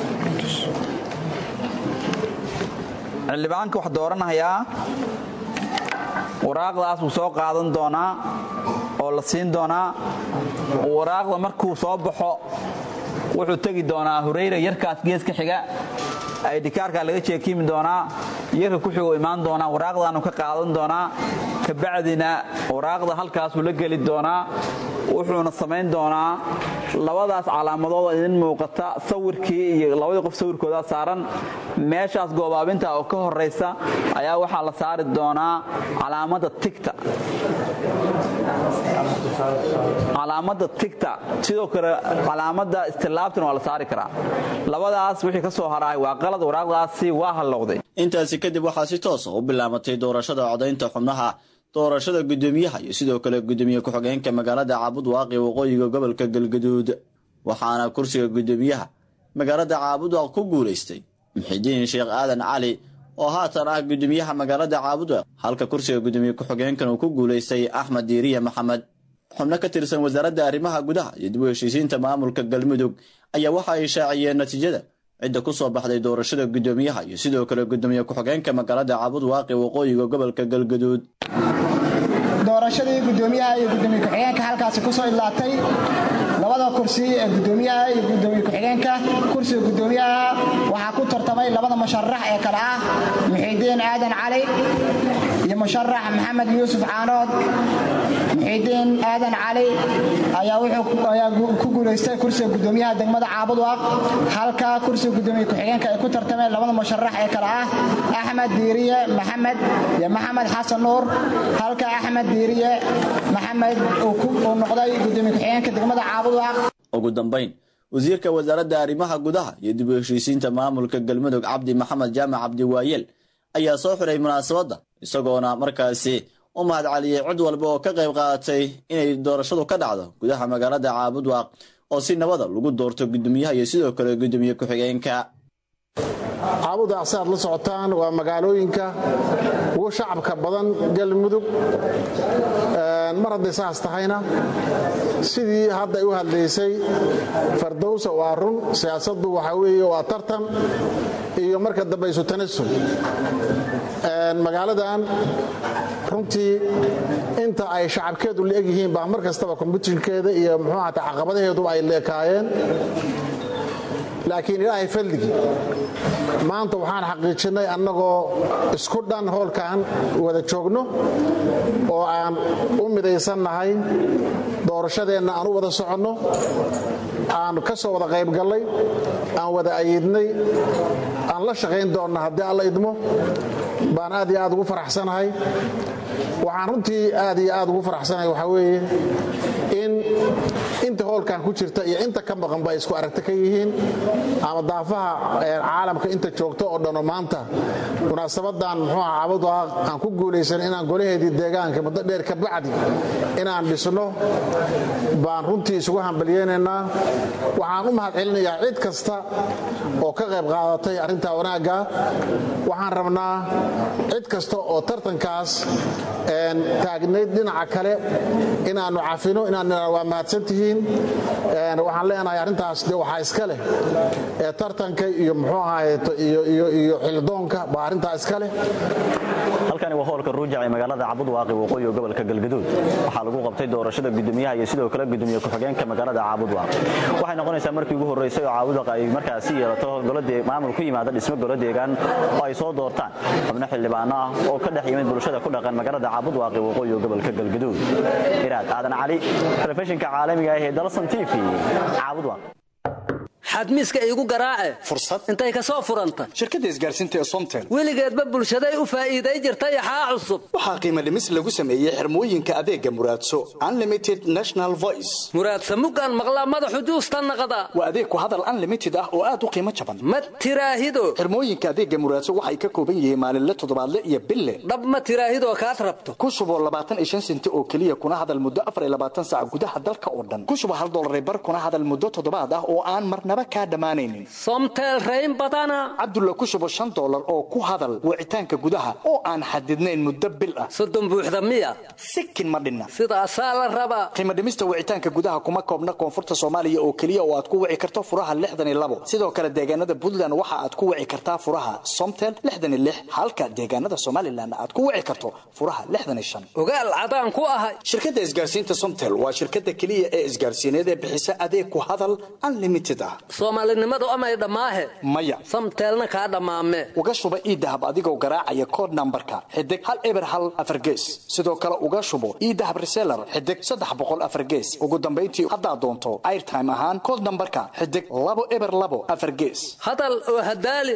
[SPEAKER 24] xildhibaanka wax dooranayaa waraaqdaas wuu soo qaadan doonaa oo la siin doonaa waraaqda markuu soo baxo wuxuu tegi doonaa hureyra yarkaas geeska xiga aydhikaarkaa laga jeekiimi doonaa yarka ku xiguu imaan doonaa waraaqdaanu ka qaadan doonaa kabacdina waraaqda halkaasuu la geli doonaa wuxuuna samayn doonaa labadaas calaamadood oo idin muuqata sawirkii iyo labadii qof sawirkoodaa saaran meeshaas goobaabinta oo ka horaysa ayaa waxaa la saari doonaa calaamadda tigta calaamadda tigta sidoo kale calaamadda istilaabtana waa la saari karaa labadaas wixii ka soo haraay waa qalad waraaqdaasi waa hallowday
[SPEAKER 20] intaasi kadib waxaa si toosa u bilaamatay doorashada codaynta xubnaha doorashada gudoomiyaha iyo sidoo kale gudoomiye ku-xigeenka magaalada caabudwaaq ee waqooyiga gobolka galgaduud waxaana kursiga gudoomiyaha magaalada caabudwaaq ku guulaystay muxidiin sheekh aadan cali oo haatan ah gudoomiyaha magaalada caabudwaaq halka kursiga gudoomiye ku-xigeenkan uu ku guulaystay axmed diiriya maxamed xubno ka tirsan wasaaradda arrimaha gudaha iyo dib u heshiisiinta maamulka galmudug ayaa waxa ay shaaciyeen natiijada cidda ku soo baxday doorashada gudoomiyaha iyo sidoo kale gudoomiye ku-xigeenka magaalada caabudwaaq ee waqooyiga gobolka galgaduud
[SPEAKER 25] doorashadii gudoomiyaha iyo gudoomiye ku-xigeenka halkaasi ku soo idlaatay
[SPEAKER 4] labada kursi ee gudoomiyaha iyo gudoomiye ku-xigeenka kursiga gudoomiyaha waxaa ku tartamay labada musharax ee kale ah muxiidiin aadan cali iyo musharax maxamed yuusuf caanood muxiidiin aadan cali ayaa ku guulaystay kursiga gudoomiyaha degmada caabudwaaq halka kursiga gudoomiye ku-xigeenka ay ku tartameen labada musharax ee kale ah axmed diiriye maxamed iyo maxamed xasan nuur halka axmed diiriye maxamed uu noqday gudoomiye ku-xigeenka degmada caabudwaaq
[SPEAKER 20] ugu dambayn wasiirka wasaaradda arrimaha gudaha iyo dib u heshiisiinta maamulka galmudug cabdi maxamed jaamac cabdi waayeel ayaa soo xiray munaasabadda isagoona markaasi u mahad celiyey cid walba oo ka qayb qaadatay inay doorashadu ka dhacdo gudaha magaalada caabudwaaq oo si nabada lagu doorto gudoomiyaha iyo sidoo kale gudoomiye ku-xigeenka
[SPEAKER 5] caabudwaaq si aad la socotaan waa magaalooyinka ugu shacabka badan galmudug mar hadday saas tahayna sidii hadda ay u hadlaysay fardowsa waa run siyaasaddu waxaa weeye waa tartan iyo marka dambe isu tanasul magaaladan runtii inta ay shacabkeedu la-eg yihiin baa mar kastaba kombutinkeeda iyo muxuu ahata caqabadaheedu ay leekaayeen laakiin ilaahay fadligii maanta waxaan xaqiijinnay annagoo isku dhan hoolkan wada joogno oo aan u midaysannahay doorashadeenna aan u wada soconno aan ka soo wada qaybgallay aan wada ayidnay aan la shaqayn doonna haddii alla idmo baan aad iyo aad ugu faraxsanahay waxaan runtii aad iyo aad ugu faraxsanahay waxaa weeye in inta hoolkan ku jirta iyo inta ka maqanba ay isku aragta ka yihiin ama daafaha caalamka inta joogto oo dhanoo maanta munaasabadan muxuu aha caabadu aan ku guulaysan inaan golaheedii deegaanka muddo dheer ka bacdi inaan dhisno baan runtii isugu hambalyeynaynaa waxaan u mahad celinayaa cid kasta oo ka qayb qaadatay arrintaa wanaagga waxaan rabnaa cid kasta oo tartankaas taagnayd dhinaca kale inaannu cafino inaan waa mahadsantihiin waxaan leenahay arrintaas de waxaa iska leh ee tartanka iyo muxuu ahaayeeto iyo xildoonka baa arrintaa iska leh
[SPEAKER 22] halkani waa hoolka ruujac ee magaalada cabudwaaqi waqooyi gobolka galgaduud waxaa lagu qabtay doorashada gudoomiyaha iyo sidoo kale gudoomiye ku-xigeenka magaalada caabudwaaq waxay noqonaysaa markii ugu horreysay oo caabudwaaq ay markaasi yeelato maamul ku yimaada dhismo golo deegaan oo ay soo doortaan xubno xildhibaano ah oo ka dhex yimid bulshada ku dhaqan magaalada caabudwaaqi waqooyi gobolka galgaduud iraad aadan cali telefishinka caalamiga ah ee dalsan t v caabudwaaq
[SPEAKER 8] xadmiiska iigu garaace
[SPEAKER 6] fursad
[SPEAKER 8] intay ka soo furanta
[SPEAKER 6] shirkadda isgaarsiinta ee somtel
[SPEAKER 8] weligeedba bulshaday u faa'iiday jirta yaxaa cusub
[SPEAKER 6] waxaa qiimo dhimis lagu sameeyey xirmooyinka adeega muraadso unlimited national voice
[SPEAKER 8] muraadsa muggaan maqlaa madaxu juusta naqda
[SPEAKER 6] waa adeeg ku hadal unlimited ah oo aad u qiimo jaban
[SPEAKER 8] ma tiraahido
[SPEAKER 6] xirmooyinka adeega muraadso waxay ka kooban yihiin maalinle toddobaadle iyo bille
[SPEAKER 8] dhab ma tiraahidoo kaad rabto
[SPEAKER 6] ku shuboo labaatan iyo shan senti oo keliya kuna hadal muddo afar iyo labaatan saac gudaha dalka oo dhan ku shubo hal dollar bar kuna hadal muddo toddobaad ah oo aan marnaba kaa dhammaanaynin
[SPEAKER 8] somtel rayn badana
[SPEAKER 6] cabdulla ku shubo shan dollar oo ku hadal wicitaanka gudaha oo aan xadidnayn muddo bil ah
[SPEAKER 8] soddon buuxda miya
[SPEAKER 6] sikin ma dhinna
[SPEAKER 8] sidaasaa la rabaa
[SPEAKER 6] qiimo dhimista wicitaanka gudaha kuma koobna koonfurta soomaaliya oo keliya oo aad ku wici karto furaha lixdan iyo labo sidoo kale deegaanada puntland waxa aad ku wici kartaa furaha somtel lixdan iyo lix halka deegaanada somalilan aad ku wici karto furaha lixdan iyo shan
[SPEAKER 8] ogaal cadaan ku ahay
[SPEAKER 6] shirkadda isgaarsiinta somtel waa shirkadda keliya ee isgaarsiineed ee bixisa adeeg ku hadal unlimited ah
[SPEAKER 8] soomaalinimadu amay dhammaahe
[SPEAKER 6] maya
[SPEAKER 8] samteelna kaa dhammaame
[SPEAKER 6] uga shuba iidahab adigoo garaacaya kood nambarka xidig hal eber hal afar gees sidoo kale uga shubo iidahab reseller xidig saddex boqol afar gees ugu dambayntii haddaad doonto airtime ahaan kood nambarka xidig labo eber labo afar gees
[SPEAKER 8] hadal oo hadaali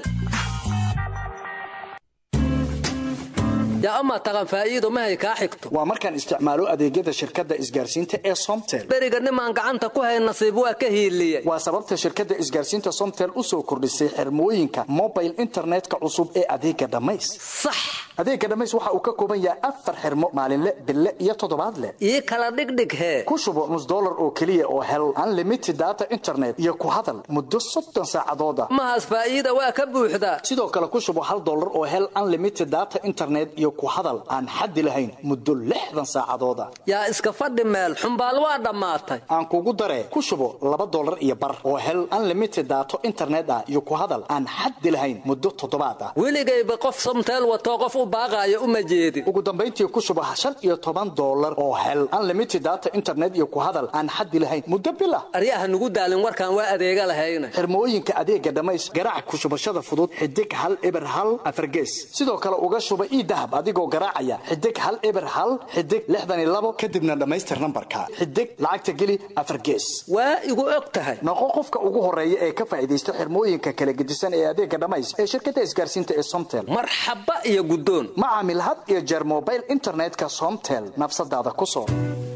[SPEAKER 8] yaa ama taqan faa'iido mahay kaa xigto
[SPEAKER 6] waa markaan isticmaalo adeegyada shirkadda isgaarsiinta ee somtel
[SPEAKER 8] beriga nimaan gacanta ku hay nasiib waa ka hiiliyey
[SPEAKER 6] waa sababta shirkadda isgaarsiinta somtel u soo kordhisay xirmooyinka mobile internetka cusub ee adeega dhammays
[SPEAKER 8] sax
[SPEAKER 6] adeega dhammays waxa uu ka kooban yahay afar xirmo maalinle bille iyo toddobaadle
[SPEAKER 8] ii kala dhigdhig hee
[SPEAKER 6] ku shubo nus dollar oo keliya oo hel unlimited data internet iyo ku hadal muddo soddon saacadooda
[SPEAKER 8] mahaas faa'iida waa ka buuxdaa
[SPEAKER 6] sidoo kale ku shubo hal dollar oo hel unlimited data internet iyo iyo ku hadal aan xaddi lahayn muddo lixdan saacadooda
[SPEAKER 8] yaa iska fadhi meel xumbaal waa dhammaatay
[SPEAKER 6] aan kugu daree ku shubo laba dollar iyo bar oo hel unlimited daato internet ah iyo ku hadal aan xaddi lahayn muddo toddobaad ah
[SPEAKER 8] weligayba qof somteel watoo qof u baaqaayo uma jeedin
[SPEAKER 6] ugu dambayntii ku shubo shan iyo toban dollar oo hel unlimited data internet iyo ku hadal aan xaddi lahayn muddo bil ah
[SPEAKER 8] aryaha nugu daalin warkaan waa adeega lahayna
[SPEAKER 6] xirmooyinka adeega dhammays garaac ku shubashada fudud xidig hal eber hal afargees sidoo kale uga shuba ii dahab adigoo garaacaya xidig hal eber hal xidig lixdan iyo labo kadibna dhammaystir nambarka xidig lacagta geli afargees
[SPEAKER 8] waa igu og tahay
[SPEAKER 6] noqo qofka ugu horeeya ee ka faa'iidaysta xirmooyinka kala gedisan ee adeega dhammays ee shirkadda isgaarsiinta ee somtel
[SPEAKER 8] marxaba iyo guddoon
[SPEAKER 6] ma caamil had iyo jeer mobile internetka somtel nafsadaada ku soo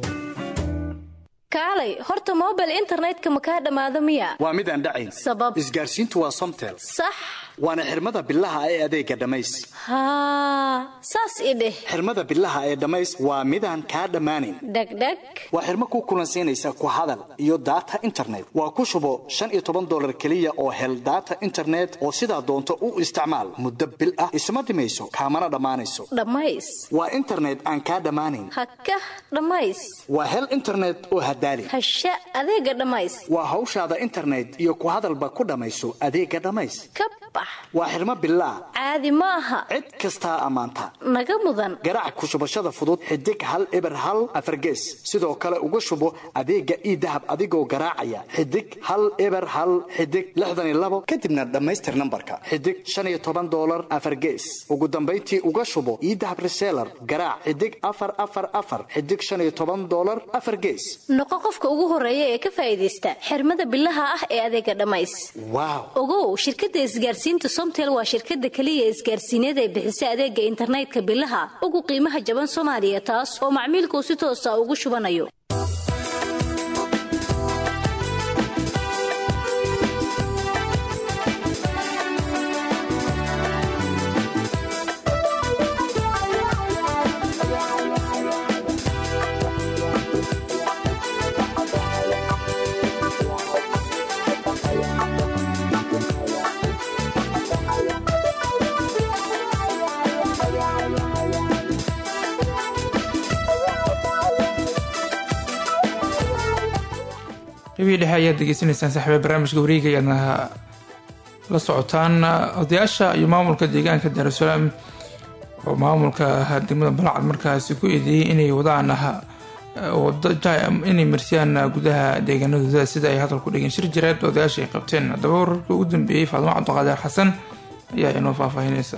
[SPEAKER 9] kaalay horta mobile internetka ma kaa dhammaado miya
[SPEAKER 6] waa mid aan dhacayn
[SPEAKER 9] sabab
[SPEAKER 6] isgaarsiintu waa somtel
[SPEAKER 9] sax
[SPEAKER 6] waana xirmada bilaha ee adeega dhammays
[SPEAKER 9] haa saas i dheh
[SPEAKER 6] xirmada bilaha ee dhammays waa midaan kaa dhammaanayn
[SPEAKER 9] dhegdheg
[SPEAKER 6] waa xirmo ku kulansiinaysa ku hadal iyo daata internet waa ku shubo shan iyo toban dollar keliya oo hel daata internet oo sidaa doonto u isticmaal muddo bil ah isma dhimayso kaamana dhammaanayso
[SPEAKER 9] dhammays
[SPEAKER 6] waa internet aan kaa dhammaanayn
[SPEAKER 9] hakah dhammays
[SPEAKER 6] waa hel internet oo hadaali
[SPEAKER 9] hasha adeega dhammays
[SPEAKER 6] waa hawshaada internet iyo ku hadalba ku dhammayso adeega dhammays
[SPEAKER 9] ka bax
[SPEAKER 6] waa xirmo bilaa
[SPEAKER 9] caadi ma aha
[SPEAKER 6] cid kastaa ammaanta
[SPEAKER 9] naga mudan
[SPEAKER 6] garaac ku shubashada fudud xidig hal eber hal afargees sidoo kale uga shubo adeega ii dahab adigoo garaacaya xidig hal eber hal xidig lixdan iyo labo kadibna dhammaystir nambarka xidig shan iyo toban dollar afargees ugu dambayntii uga shubo ii dahab reseller garaac xidig afar afar afar xidig shan iyo toban dollar afar gees
[SPEAKER 9] noqo qofka ugu horeeya ee ka faa'iidaysta xirmada bilaha ah ee adeega dhammays
[SPEAKER 6] waaw
[SPEAKER 9] ogow shirkadda isgaarsiinta somtel waa shirkadda keliya isgaarsiineed ee bixisa adeega internetka bilaha ugu qiimaha jaban soomaaliya taas oo macmiilkuu si toosa ugu shubanayo
[SPEAKER 1] qeybihii dhexe ayaad degeysanaysaan saxbe barnaamijka wareega ayaadna la socotaan odayaasha iyo maamulka deegaanka daarusalaam oo maamulka degmada balacad markaasi ku eedeeyey inay wadaan inay marsiyaan gudaha deegaanadooda sida ay hadal ku dhigeen shir jireed odayaasha ay qabteen haddaba wararka ugu dambeeyey faadimo cabdiqaadir xasan ayaa inoo faahfaahinaysa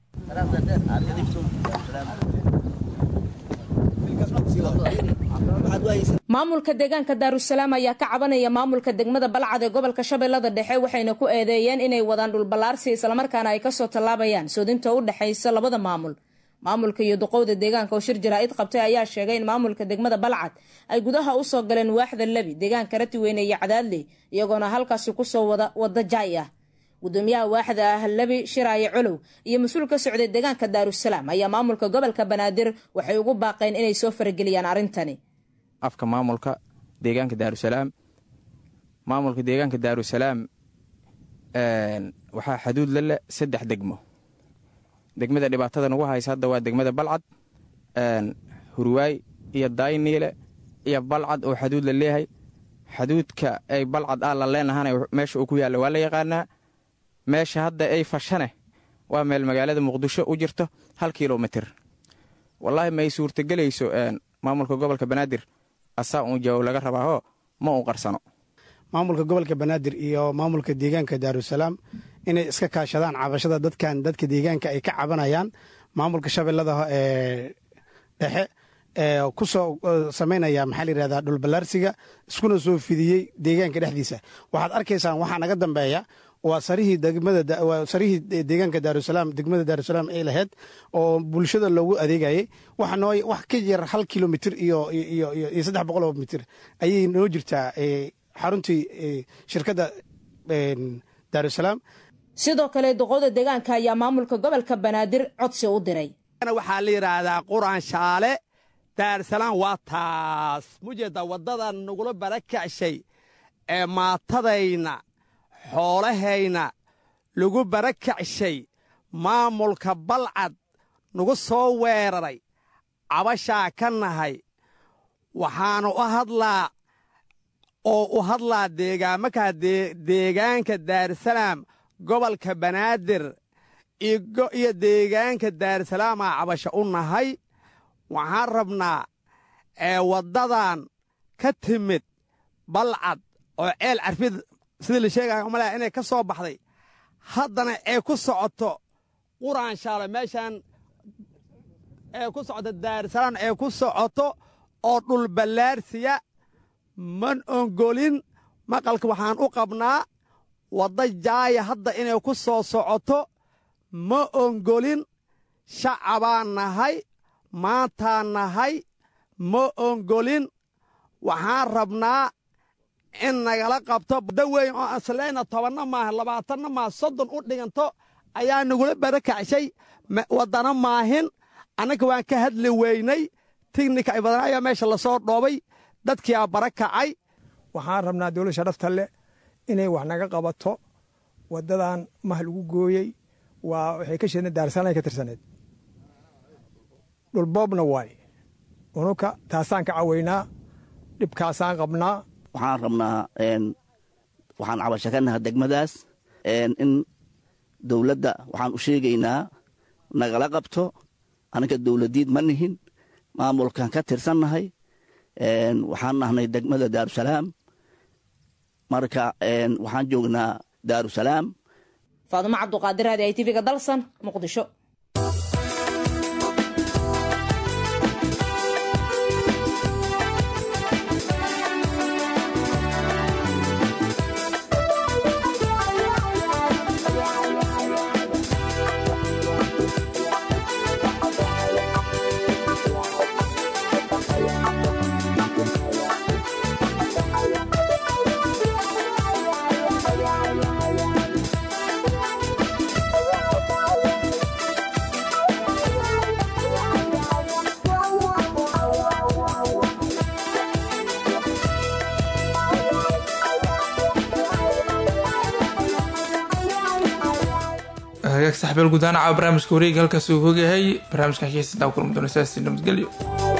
[SPEAKER 10] maamulka deegaanka daarusalaam ayaa ka cabanaya maamulka degmada balcad ee gobolka shabeellada dhexe waxayna ku eedeeyeen inay wadaan dhulballaarsi islamarkaana ay kasoo tallaabayaan soodinta u dhexaysa labada maamul maamulka iyo duqowda deegaanka oo shir jaraa'id qabtay ayaa sheegay in maamulka degmada balcad ay gudaha usoo galeen waaxda lebi deegaanka ratiweyne iyo cadaadley iyagoona halkaasi kusoo wada wada jaay ah gudoomiyaha waaxda ah lebi shiraaye colow iyo mas-uul ka socday deegaanka daarusalaam ayaa maamulka gobolka banaadir waxay ugu baaqeen inay soo farageliyaan arrintani
[SPEAKER 11] afka maamulka deegaanka daarusalaam maamulka deegaanka daarusalaam waxaa xaduud la leh saddex degmo degmada dhibaatada nagu haysa hadda waa degmada balcad hurwaay iyo dayniile iyo balcad oo xaduud la leeyahay xaduudka ay balcad ah la leenahana meesha uu ku yaalla waa la yaqaanaa meesha hadda ay fashane waa meel magaalada muqdisho u jirto hal kilomitir wallaahi ma ay suurtagelayso maamulka gobolka banaadir asaa uun jawaab laga rabaahoo ma uu qarsano
[SPEAKER 12] maamulka gobolka banaadir iyo maamulka deegaanka daarusalaam inay iska kaashadaan cabashada dadkan dadka deegaanka ay ka cabanayaan maamulka shabeellada ee dhexe ee kusoo samaynaya maxaa la yidhahdaa dhulballaarsiga iskuna soo fidiyey deegaanka dhexdiisa waxaad arkaysaan waxaa naga dambeeya waa sarihii degmada waa sarihii deegaanka daarusalaam degmada daarusalaam ay lahayd oo bulshada loogu adeegayay waxa noo wax ka yar hal kilomitir iyo iyo iyo saddex boqol oo mitir ayay noo jirtaa xaruntii shirkadda daarusalaam
[SPEAKER 10] sidoo kale duqowda deegaanka ayaa maamulka gobolka banaadir codsi u diray
[SPEAKER 25] waxaa la yidhaahdaa quraan shaale daarusalaam waa taas mujeeda waddadan nagula barakacshay ee maatadayna xoolahayna lagu barakacshay maamulka balcad nagu soo weeraray cabashaa ka nahay waxaanu u hadlaa oo u hadlaa deegaamakaa deegaanka daarusalaam gobolka banaadir iyo deegaanka daarusalaamaa cabasho u nahay waxaan rabnaa ee waddadan ka timid balcad oo ceel carfid sidii la sheegaya umalaya inay ka soo baxday haddana ee ku socoto quraanshaale meeshaan ee ku socoto daarusalaan ee ku socoto oo dhulballaarsiya man ongolin maqalka waxaan u qabnaa wadda jaaya hadda inay ku soo socoto ma ongolin shacabaan nahay maantaan nahay ma ongolin waxaan rabnaa in nagala qabto badda weyn oo aslayna tobanna maaha labaatanna maaha soddon u dhiganto ayaa nagula barakacshay waddana maahin annaga waan ka hadli weynay tignika ay badan ayaa meesha lasoo dhoobay dadkiiaa bara kacay
[SPEAKER 2] waxaan rabnaa dowlad sharafta leh inay wax naga qabato waddadan mah lagu gooyey waa waxay ka sheedna daarsalaan ka tirsaneed dhulboobna waay unuka taasaan ka cawaynaa dhibkaasaan qabnaa
[SPEAKER 13] waxaan rabnaa waxaan cabasho ka naha degmadaas in dowladda waxaan u sheegaynaa nagala qabto anaga dowladiid ma nihin maamulkan ka tirsannahay waxaan nahnay degmada daarusalaam marka waxaan joognaa daarusalaam
[SPEAKER 10] faadumo cabduqaadir raadi ay tv-ga dalsan muqdisho
[SPEAKER 1] hagaag saxbeel gudaanaca barnaamijka wareega halkaas uu hogayahay barnaamijka xiisa daa kulmi doona sidaasi nabadgelyo